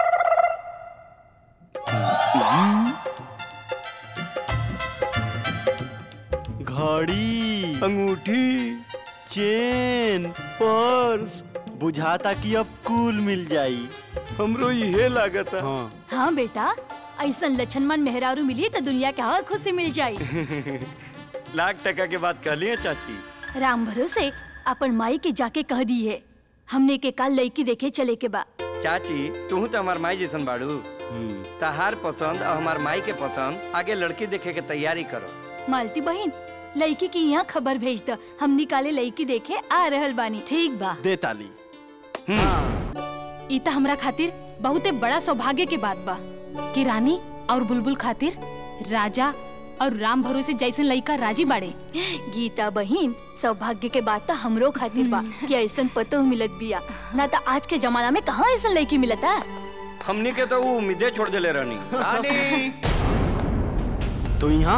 घड़ी अंगूठी चेन पर्स बुझाता कि अब कुल मिल जाई हमरो इहे लागत हाँ हाँ बेटा ऐसा लक्षणमन मेहरारू मिली तो दुनिया के हर खुशी मिल जाई लाख टका के बात कहली है चाची राम भरोसे अपन माई के जाके कह दी है हमने के कल लड़की देखे चले के बा चाची तू तो हमार माई जैसन बाड़ू तहार पसंद और हमार माई के पसंद आगे लड़की देखे के तैयारी करो मालती बहन लड़की की यहाँ खबर भेज द हम निकाले लड़की देखे आ रहल बानी ठीक बा दे ताली ई त हमरा खातिर बहुते बड़ा सौभाग्य के बात बा कि रानी और बुलबुल खातिर राजा और राम भरोसे जैसन लड़का राजी बाड़े गीता बहन सौभाग्य के बात तो हमरो खातिर बा कि ऐसन पतो मिलत बिया ना तो आज के जमाना में कहाँ ऐसा लड़की मिलता हमनी के तो वो उम्मीदें छोड़ देले रहनी रानी तो यहाँ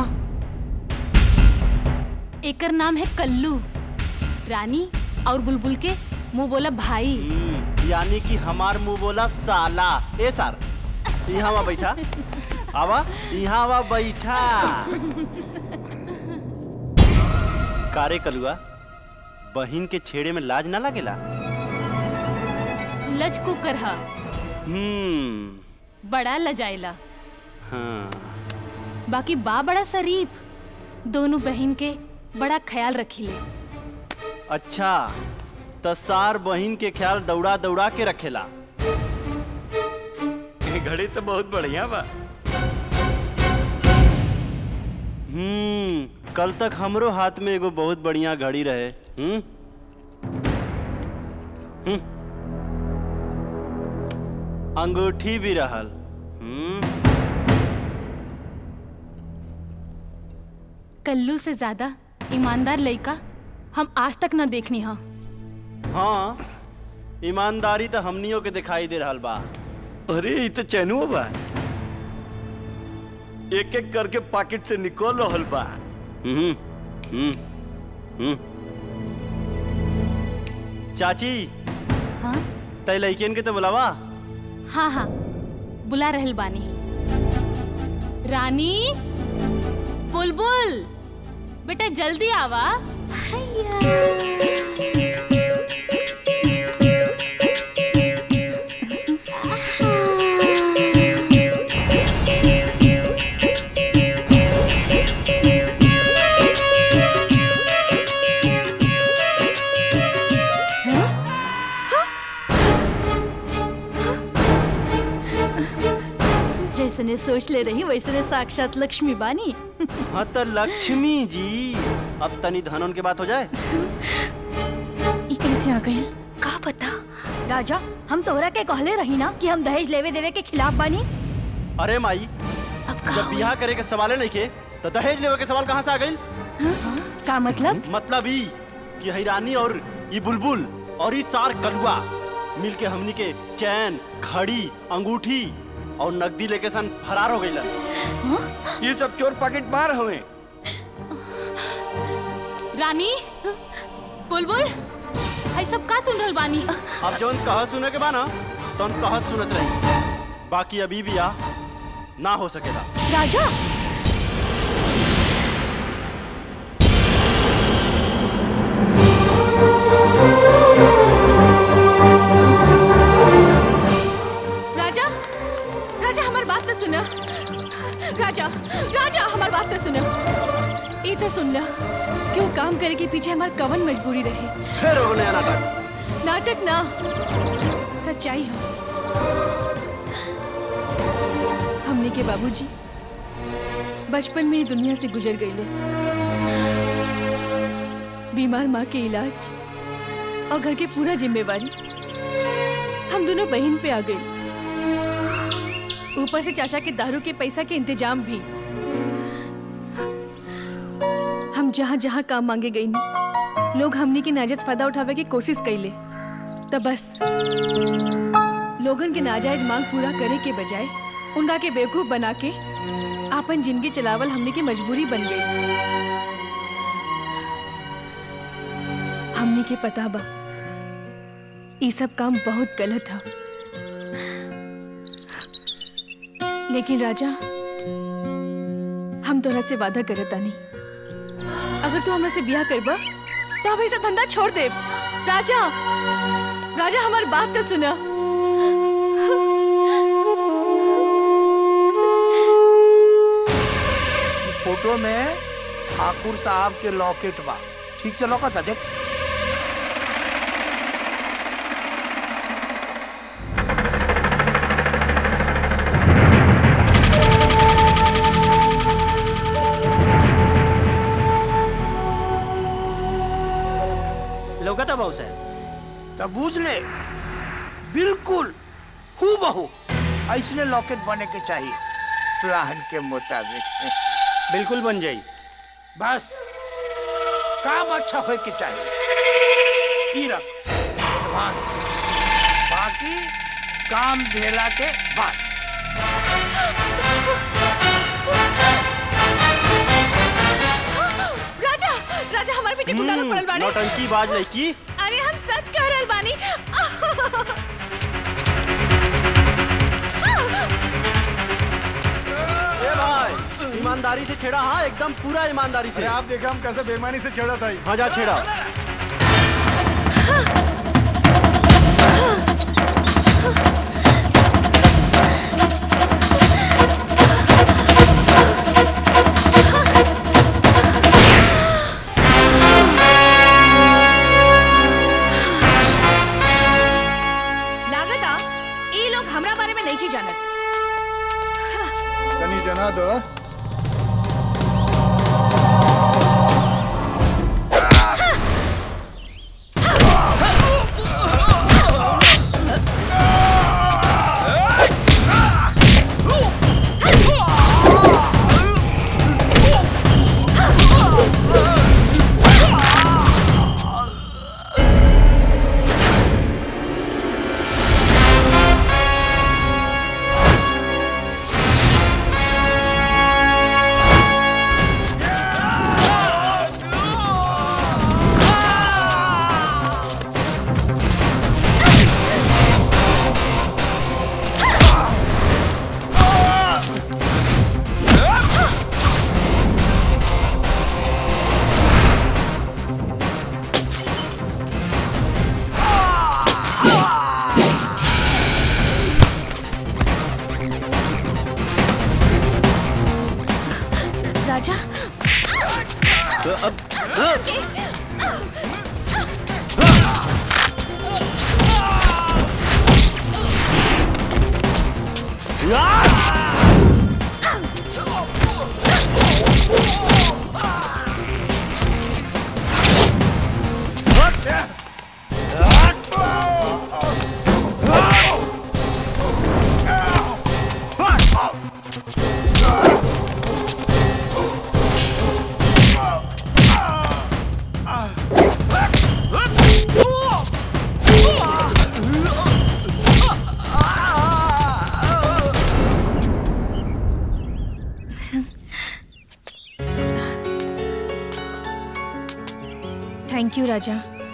एकर नाम है कल्लू रानी और बुलबुल के मुंह बोला भाई यानी कि हमार मुंह बोला साला ए सर यहाँ आवा बैठा आवा यहाँ आवा बैठा कारे कलुआ बहिन के छेड़े में लाज ना लगेला लचकू करहा हम्म बड़ा लजाइला हाँ बाकी बा बड़ा शरीफ दोनों बहन के बड़ा ख्याल रखिले अच्छा तो सार बहिन के ख्याल दौड़ा दौड़ा के रखेला ये घड़ी तो बहुत बढ़िया बा हम्म कल तक हमरो हाथ में एगो बहुत बढ़िया घड़ी रहे हम्म हम्म। अंगूठी भी रहल हम्म कल्लू से ज्यादा ईमानदार लड़का हम आज तक न देखनी हा हाँ ईमानदारी तो हमनियों के दिखाई दे रहल बा अरे ये तो चैनुआ बा एक एक करके पॉकेट से निकल रहल बा हम्म हम्म हम्म चाची हाँ तय लड़कियन के तो बुलावा हाँ हाँ बुला रहल बानी रानी बुलबुल बेटा जल्दी आवा जैसने सोच ले रही वैसने साक्षात लक्ष्मी बानी हाँ तो लक्ष्मी जी अब तनी धनन के बात हो जाए ई कैसे आ गई का पता राजा हम तोहरा के कहले रही ना कि हम दहेज लेवे देवे के खिलाफ बानी अरे माई जब बियाह करे के सवाले नहीं के तो दहेज लेवे के सवाल कहाँ से आ गई का मतलब मतलब ई कि हैरानी और ई बुलबुल और ई सार कलुआ मिल के हमनी के चैन घड़ी अंगूठी और नकदी लेके सन फरार हो गई ये सब चोर पॉकेट मार हुए रानी बुलबुल है सब का सुन रहल बानी अब जौन कह सुने के बा ना तौन कह सुनत रही बाकी अभी भी आ ना हो सकेला राजा राजा राजा हमार बात तो सुना राजा राजा हमार बात तो सुना ई तो सुन ला कि वो काम करे के पीछे हमार कवन मजबूरी रहे फिर हो नया नाटक नाटक ना सच्चाई है हमने के बाबूजी बचपन में ही दुनिया से गुजर गईले बीमार माँ के इलाज और घर के पूरा जिम्मेवारी हम दोनों बहन पे आ गई ऊपर से चाचा के दारू के पैसा के इंतजाम भी हम जहाँ जहाँ काम मांगे गई नी लोग हमनी की नाजायज फायदा उठावे की कोशिश कैले तब बस लोगन के नाजायज मांग पूरा करे के बजाय उनका के बेवकूफ बना के आपन जिंदगी चलावल हमने की मजबूरी बन गई हमने के पता बा ये सब काम बहुत गलत था लेकिन राजा हम तोरा से वादा करत तानी अगर तू हमरा से ब्याह करबा तो हम ऐसा धंधा छोड़ दे राजा राजा हमार बात तो सुना फोटो में ठाकुर साहब के लॉकेट बा ठीक से लौकत देख लौकता बाबू साहब तब बूझ ले बिल्कुल हु बहू ऐसने लॉकेट बने के चाहिए प्लान के मुताबिक बिल्कुल बन जाई बस काम अच्छा हो के चाहिए ई रख एडवांस बाकी काम भेला के बाद राजा राजा हमारे पीछे गुंडा लोग पड़ल बानी नौटंकी बाज लड़की अरे हम सच कह रहल बानी ए भाई ईमानदारी से छेड़ा हाँ एकदम पूरा ईमानदारी से अरे आप देखा हम कैसे बेईमानी से छेड़ा था हाँ जा छेड़ा लागता ये लोग हमरा बारे में नहीं जानत तनी जना दो ठाकुर थैंक यू राजा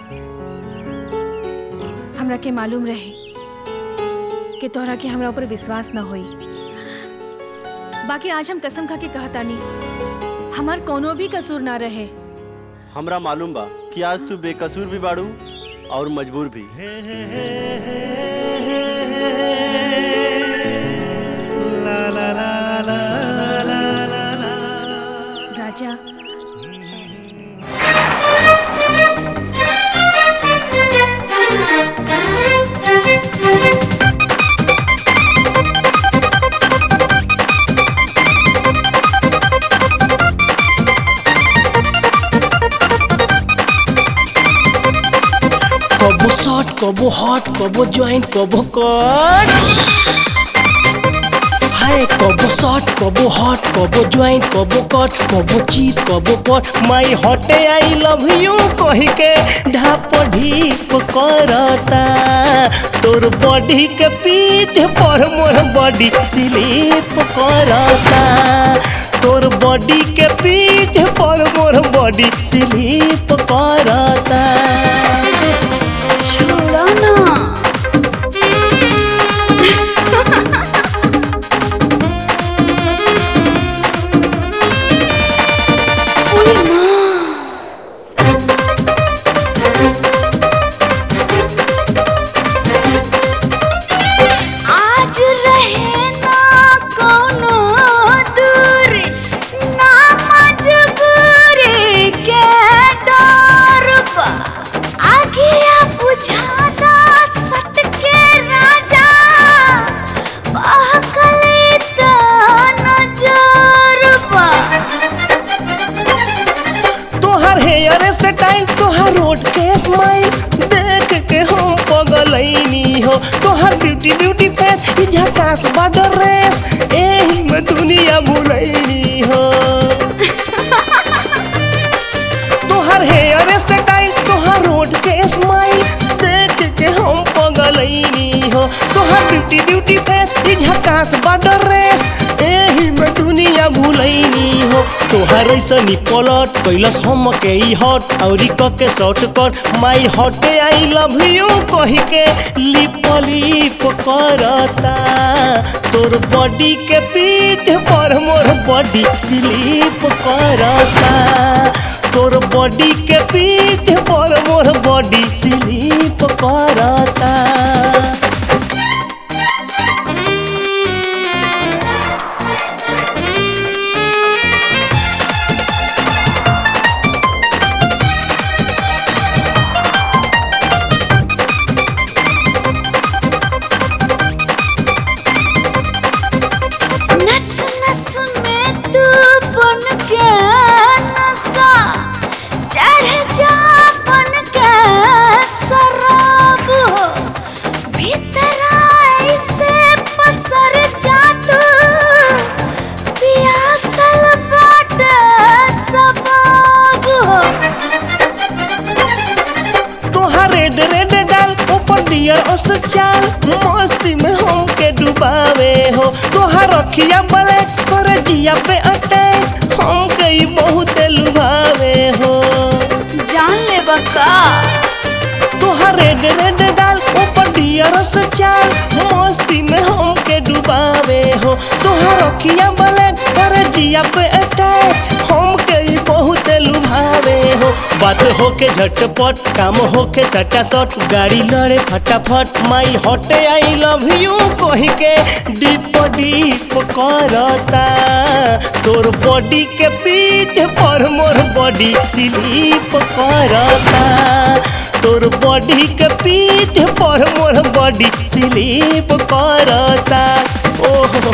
हमरा के मालूम रहे कि तोहरा के हमरा ऊपर विश्वास न होई बाकी आज हम कसम खा के कहतानी हमार कोनो भी कसूर ना रहे हमरा मालूम बा कि आज तू बेकसूर भी बाड़ू और मजबूर भी राजा कबो शॉर्ट कबो हॉट कबो जॉइंट कबो कट हाय कबो शॉर्ट कबो हॉट कबो जॉइंट कबो कट कबो चीत कबो पट माई हटे आई लव यू कही के ढाप ढीप करता तोर बॉडी के पीठ पर मोर बॉडी स्लिप करता तोर बॉडी के पीठ पर मोर बॉडी स्लिप करता छोड़ो ना ओए माँ आज रहे ना कोनो दूर ना मजबूरी के डर बा आगे बुझाता सट के राजा बहकले त नजर बा तोहर हेयर स्टाइल तोहर रोड के स्माइल देख के हम पगलैनी हो तोहर ब्यूटी ब्यूटी फेस ई झकास बॉर्डर रेस एही में दुनिया भुलैनी हो तोहर हेयर स्टाइल तोहर रोड के स्माइल देख के हम पगलैनी हो तोहर ब्यूटी ब्यूटी फेस ई झकास बॉर्डर रेस एही में दुनिया भुलैनी हो तोहर ऐसनी पलट कैलस हम के ई हट औरी क के शॉर्ट कट माई हट आई लव यू कही के लिप लिप करता तोर बॉडी के पीठ पर मोर बॉडी स्लिप करता तोर बॉडी के पीठ पर मोर बॉडी स्लिप करता नस नस में तू बन के नशा चढ़ जा बन के शराब हो भीतर ऐसे पसर जा तू पियासल बाटे सबाब हो तोहार रेड रेड गाल ऊपर डियर ओस चाल मस्ती में हम के डुबावे हो तोहार अखिया ब्लैक कर जिया पे अटैक हम के ई बहुत लुभावे हो जान ले बका तोहार रेड रेड गाल ऊपर डियर ओस चाल मस्ती में हम के डुबावे हो तोहार अखिया ब्लैक कर जिया पे अटैक हम के ई बहुत लुभावे हो बात होके झटपट काम होके सटासट गाड़ी लड़े फटाफट माई हटे आई लव यू कही के डीप डीप करता तोर बॉडी के पीठ पर मोर बॉडी स्लीप करता तोर बॉडी के पीठ पर मोर बॉडी स्लीप करता ओहो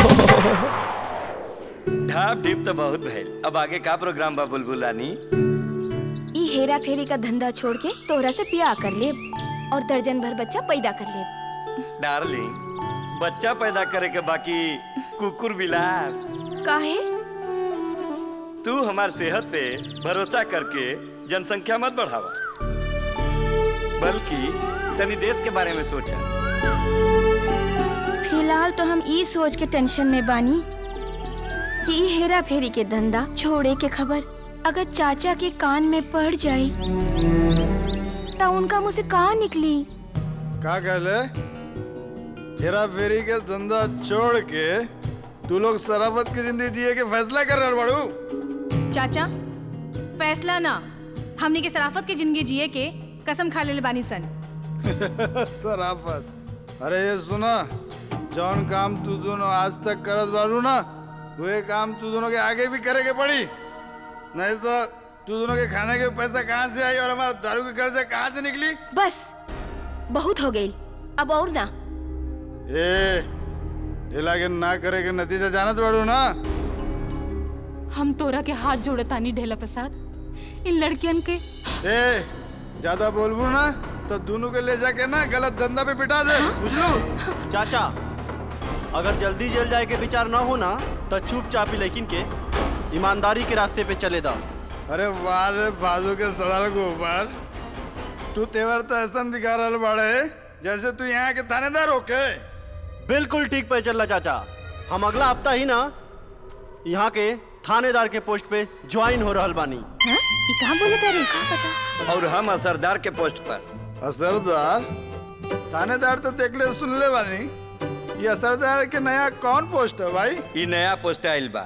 ढाप ढीप तो बहुत भइल अब आगे का प्रोग्राम बा बुलबुल रानी ई हेरा फेरी का धंधा छोड़ के तोहरा से ब्याह कर ले और दर्जन भर बच्चा पैदा कर ले डार्लिंग बच्चा पैदा करे के बाकी कुकुर बिलास काहे तू हमार सेहत पे भरोसा करके जनसंख्या मत बढ़ावा बल्कि तनी देश के बारे में सोचा फिलहाल तो हम ई सोच के टेंशन में बानी कि ई हेरा फेरी के धंधा छोड़े के खबर अगर चाचा के कान में पड़ जाए तो उनका मुंह से कहा निकली का कहले हेरा फेरी के धंधा छोड़ के तू लोग शराबत की जिंदगी जिए के फैसला कर रहे बड़ू चाचा फैसला ना हमनी के सराफत की जिंदगी जिए के कसम खा ले बानी सन शराफत अरे ये सुना जौन काम तू दोनों आज तक करत बारू ना वही काम तू दोनों के आगे भी करे के पड़ी नहीं तो तू दोनों के खाने के पैसा कहाँ से आई और हमारा दारू के कर्जा कहाँ से निकली बस बहुत हो गई अब और ना ए ढीला के ना करे के नतीजा जानत बारू ना हम तोरा के हाथ जोड़तानी ढेला प्रसाद इन लड़कियन के ए ज्यादा बोलबू ना तो दोनों के ले जाके ना गलत धंधा पे पिटा दे बुझ लो चाचा अगर जल्दी जेल जाए के विचार ना हो ना तो चुपचाप ही लेकिन के ईमानदारी के रास्ते पे चले दा अरे वाह रे बाजू के सड़ल गोबर तू तेवर तो ऐसा दिखा रहा बाड़े जैसे तू यहाँ के थानेदार होके बिल्कुल ठीक पे चल रहा चाचा हम अगला हफ्ता ही ना यहाँ के थानेदार के पोस्ट पे ज्वाइन हो रहल बानी ये कहाँ बोले तेरे कहाँ पता और हम असरदार के पोस्ट पर असरदार थानेदार तो देख ले सुन ले बानी ये असरदार के नया कौन पोस्ट है भाई ई नया पोस्ट आइल बा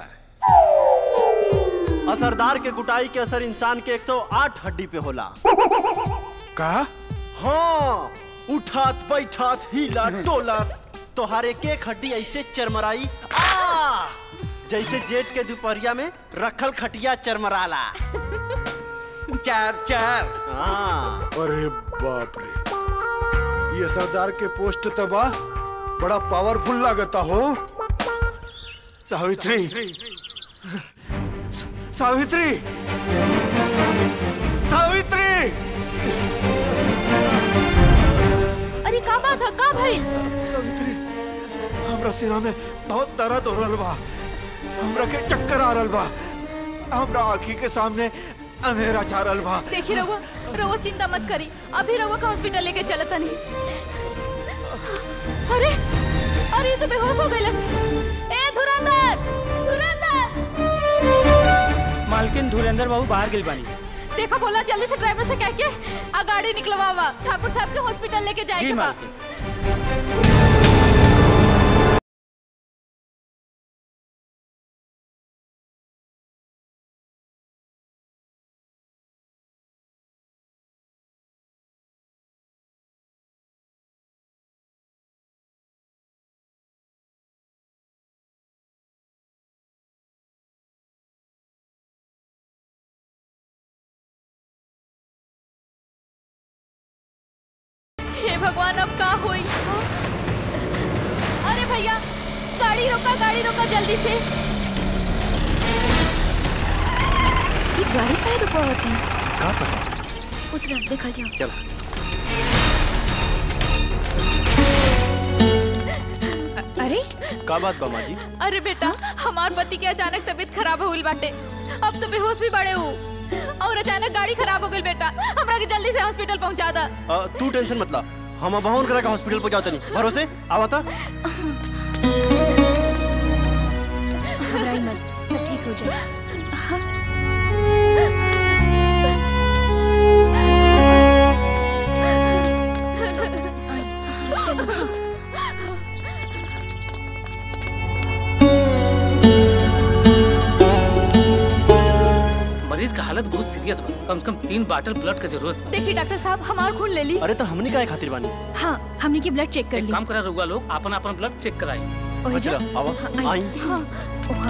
असरदार के गुटाई के असर इंसान के 108 हड्डी पे होला का हाँ उठात बैठात हिला डोला तोहार एक एक हड्डी ऐसे चरमराई आ जैसे जेठ के दोपहरिया में रखल खटिया चरमराला चार चार हाँ अरे बाप रे ये सरदार के पोस्ट तो बा बड़ा पावरफुल लागता हो सावित्री सावित्री सावित्री अरे का बात है का भाई सावित्री हमरा सीना में बहुत दर्द हो रहल बा हमरा के चक्कर आ रहल बा हमरा आँखी के सामने अंधेरा छा रहल बा देखी रहुआ रहुआ चिंता मत करी अभी रहुआ का हॉस्पिटल लेके चलता नहीं अरे अरे ये तो बेहोश हो गए ए धुरंधर धुरंधर मालकिन धुरेंद्र बाबू बाहर गिल बानी देखो बोला जल्दी से ड्राइवर से कह के आ गाड़ी निकलवावा ठाकुर साहब के हॉस्पिटल लेके जी जाएगा बा मालकिन हे भगवान अब का हुई अरे भैया गाड़ी रोका गाड़ी रोका जल्दी से ये गाड़ी काहे रुकावत है का पता उतरा देखा जाओ चल अरे का बात बा माँ जी अरे बेटा हमार पति के अचानक तबीयत खराब हो गई बाटे अब तो बेहोश भी बड़े हो और अचानक गाड़ी खराब हो गई बेटा हमरा के जल्दी से हॉस्पिटल पहुंचा दा अ, तू टेंशन मत ला हम अब करा के हॉस्पिटल पहुंचाओ तनी भरोसे आवा था घबराई मत सब ठीक हो जाए चलो मरीज का हालत हालत बहुत सीरियस बा कम से कम तीन बाटल ब्लड के जरूरत बा देखिए डॉक्टर साहब हमार खून ले ली अरे तो हमने काहे खातिर बानी हाँ हमने की ब्लड चेक कर एक ली काम करा रहुआ लोग अपन अपन ब्लड चेक कराई ओही जा? चलो, आओ, हाँ, आई। हाँ वहाँ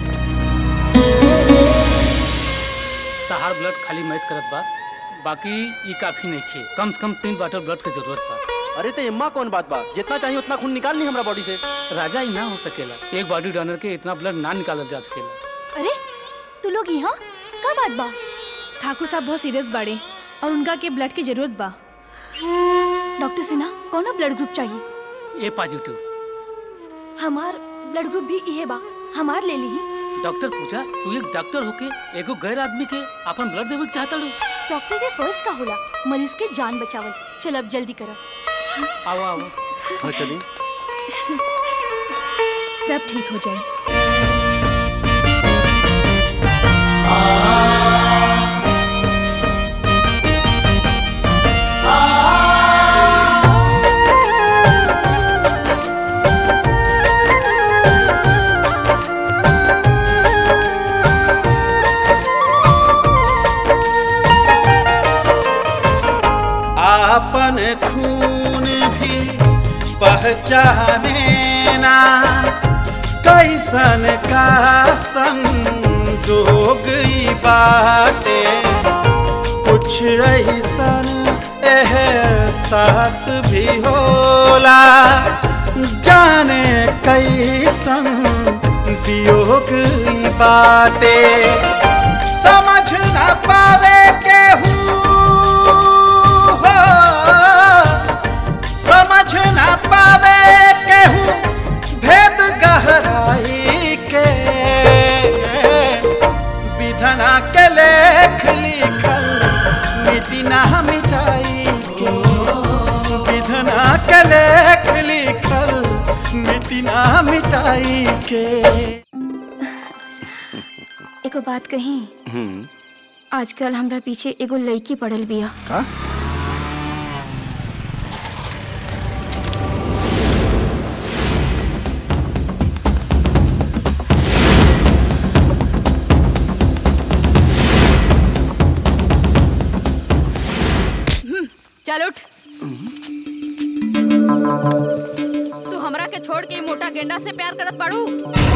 तहार ब्लड खाली मैच करत बा बाकी ये काफी नहीं खे कम से कम तीन बाटल ब्लड के जरूरत बा अरे तो इम्मा कौन बात बा जितना चाहिए उतना खून निकाल ली हमरा बॉडी से राजा ही ना हो सकेला एक बॉडी डोनर के इतना ब्लड ना निकालल जा सकेला अरे तू लोग यहाँ का बात बा ठाकुर साहब बहुत सीरियस बाड़े और उनका के ब्लड की जरूरत बा डॉक्टर सिन्हा कौन ब्लड ग्रुप चाहिए ए पॉजिटिव हमार ब्लड ग्रुप भी इहे बा हमार ले ली डॉक्टर पूछा तू एक डॉक्टर होके एगो गैर आदमी के अपन ब्लड देवे के चाहता लो डॉक्टर के फर्स्ट का होला मरीज के जान बचावल चल अब जल्दी करो आओ आओ हाँ चलिए सब ठीक हो जाए आपन खून भी पहचाने ना कैसन का संजोग ई बाटे कुछ ऐसन एहसास भी होला जाने कैसन वियोग ई बाटे समझ न पावे केहू हो समझ न पावे केहू भेद गहराई के विधना के लेख लिखल मिटी ना मिटाई के विधना के लेख लिखल मिटी ना मिटाई के एगो बात कही आजकल हमरा पीछे एगो लड़की पड़ल बिया का चल उठ तू हमरा के छोड़ के ई मोटा गेंडा से प्यार करत बाड़ू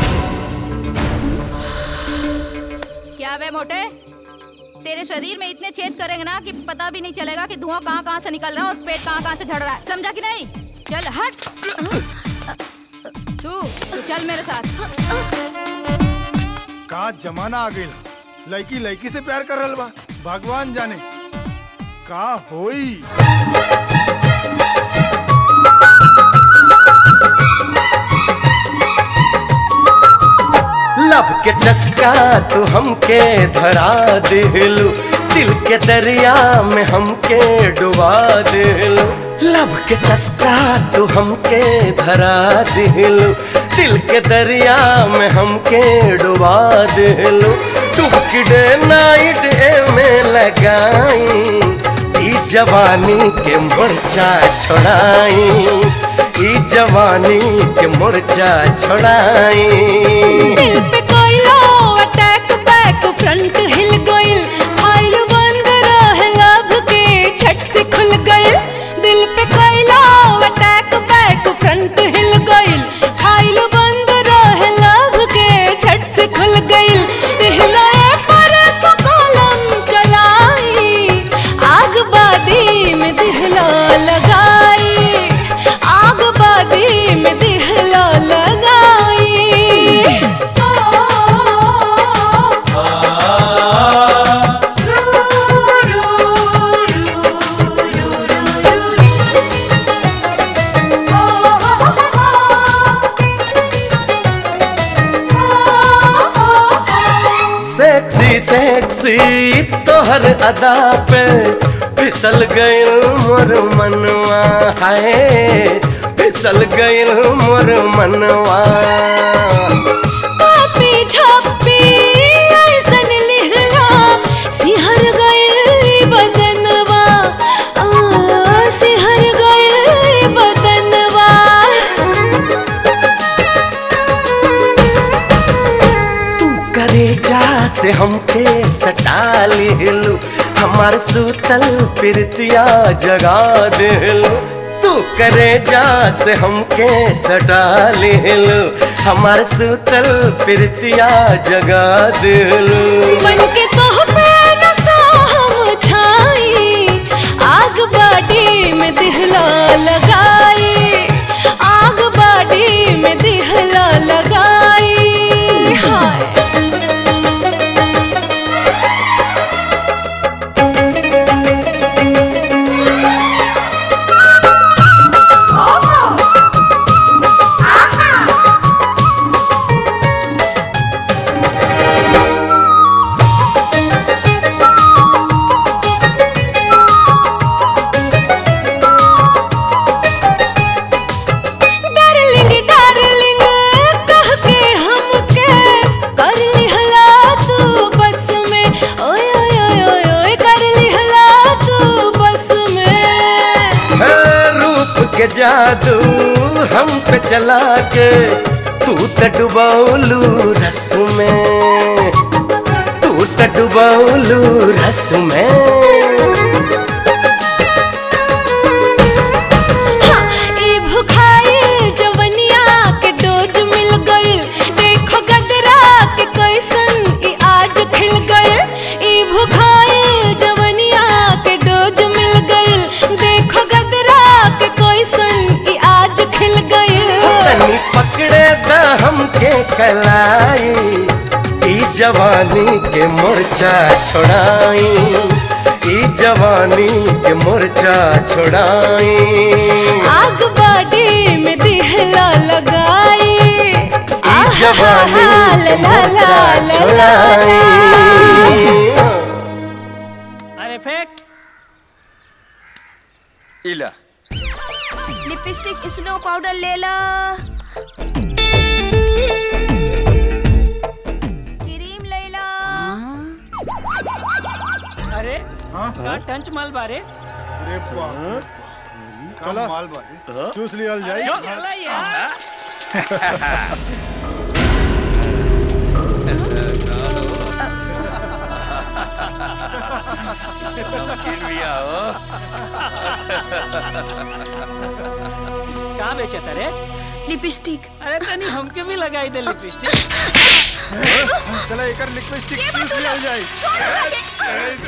क्या बे मोटे तेरे शरीर में इतने छेद करेंगे ना कि पता भी नहीं चलेगा कि धुआं कहाँ कहाँ से निकल रहा है और पेट कहाँ कहाँ से झड़ रहा है समझा कि नहीं चल हट तू तू चल मेरे साथ का जमाना आ गई लड़की लड़की से प्यार कर रहल बा भगवान जाने का होई लब के चस्का तू हमके धरा दिलू दिल के दरिया में हमके डुबा दिलू लब के चस्का तू हमके धरा दिलू दिल के दरिया में हमके डुबा दिलू डुबकी डे नाइट ए में लगाई ई जवानी के मोर्चा छोड़ाई ई जवानी के मोर्चा छोड़ाई दिल पे कोइलो अटैक बैक फ्रंट हिल गइल फाइल बंद रहे लब के छट से खुल गइल दिल पे कोइलो अटैक बैक फ्रंट हिल गइल फाइल बंद रहे लब के छट से खुल गइल दिहलाए पर तो कलम चलाई आग बादी में दिहला लगाई आग बादी में दिहला लगाई सेक्सी सेक्सी तोहर अदा पे फिसल गइल मोर मनवा हाय फिसल गइल मोर मनवा पापी छप्पी ऐसन लिहला सिहर गइल बदनवा आ, सिहर गइल बदनवा तू करे करेजा से हमके सटा लेलू हमार सूतल प्रीतिया जगा देलू तू करेजा से हमके सटा लेलू हमार सूतल प्रीतिया जगा देलू मन के तोह पे नशा हम छाई आग बाडी में दिहला लगाई आग बाडी में दिहला लगाई हाय डार्लिंग डार्लिंग कह के हमके कर लिहला तू बस में ओए ओए ओए ओए ओए कर लिहला तू बस में है रूप के जादू हम पे चला के तू त डुबौलू रस में तू त डुबौलू रस में ई भुखाई जवनिया के डोज मिल गइल देखो गदरा के कैसन ई आज खिल गइल ई भुखाई जवनिया के डोज मिल गइल देखो गदरा के कैसन ई आज खिल गइल तनी पकड़े द हमके कलाई ई जवानी के मोर्चा छोड़ाई ई जवानी के मोर्चा छोड़ाई आग बाडी में दिहला लगाई ई जवानी के ला ला मोर्चा ला ला छोड़ाई अरे फेंक इला लिपस्टिक स्नो पाउडर ले ला क्रीम ले ला अरे का टंच माल बारे अरे बाप चलो माल भाई चूस लिया जाए चला यार नमकीन भी आओ कहाँ बेचे रे लिपस्टिक अरे तनी हमके भी लगाई दे लिपस्टिक चलो एक लिपस्टिक चूस लिया जाए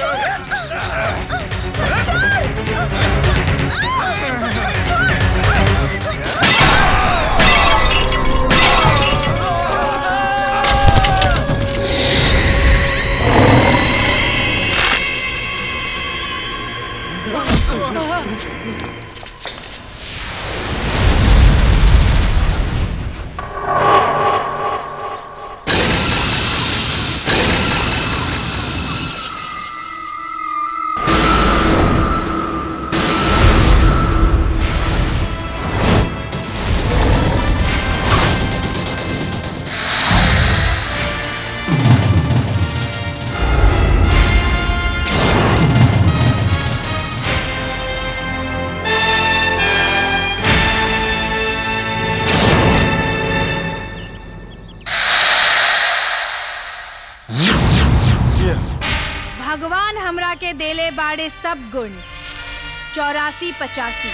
भगवान हमरा के देले बाड़े सब गुण चौरासी पचासी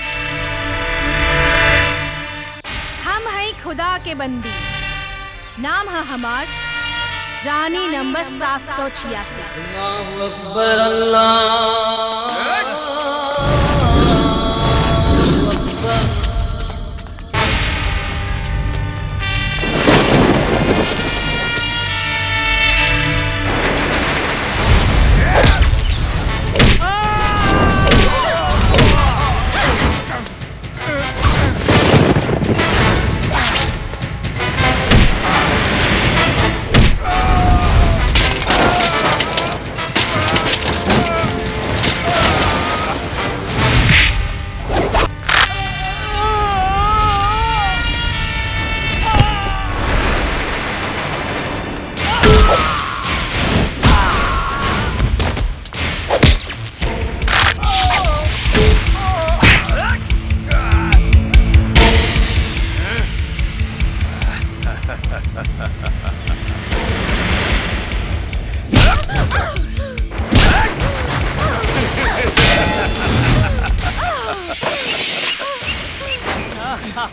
हम हैं खुदा के बंदी नाम है हमार रानी नंबर सात सौ छियासी अकबर अल्लाह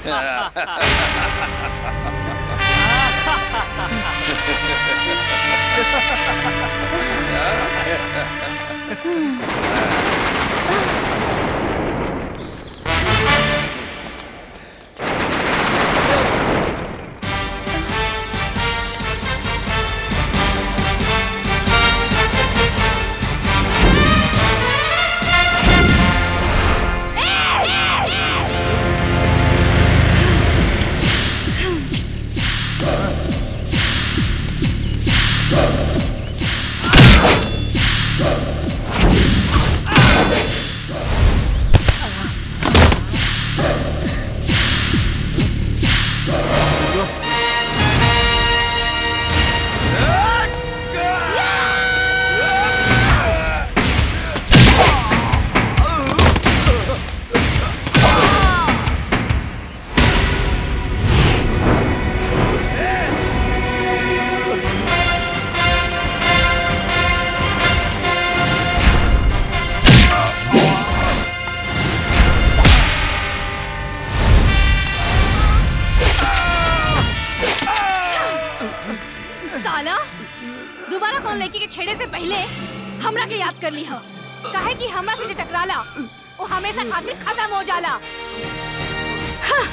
साला दोबारा कौन लड़की के छेड़े से पहले हमरा के याद कर ली हो काहे कि हमरा से जे टकराला वो हमेशा खातिर खत्म हो जाला हाँ।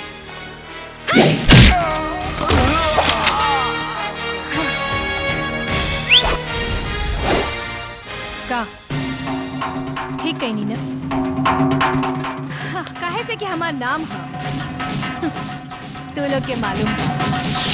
का ठीक कही नी ना हाँ, काहे से कि हमार नाम है तू लोग के मालूम बा।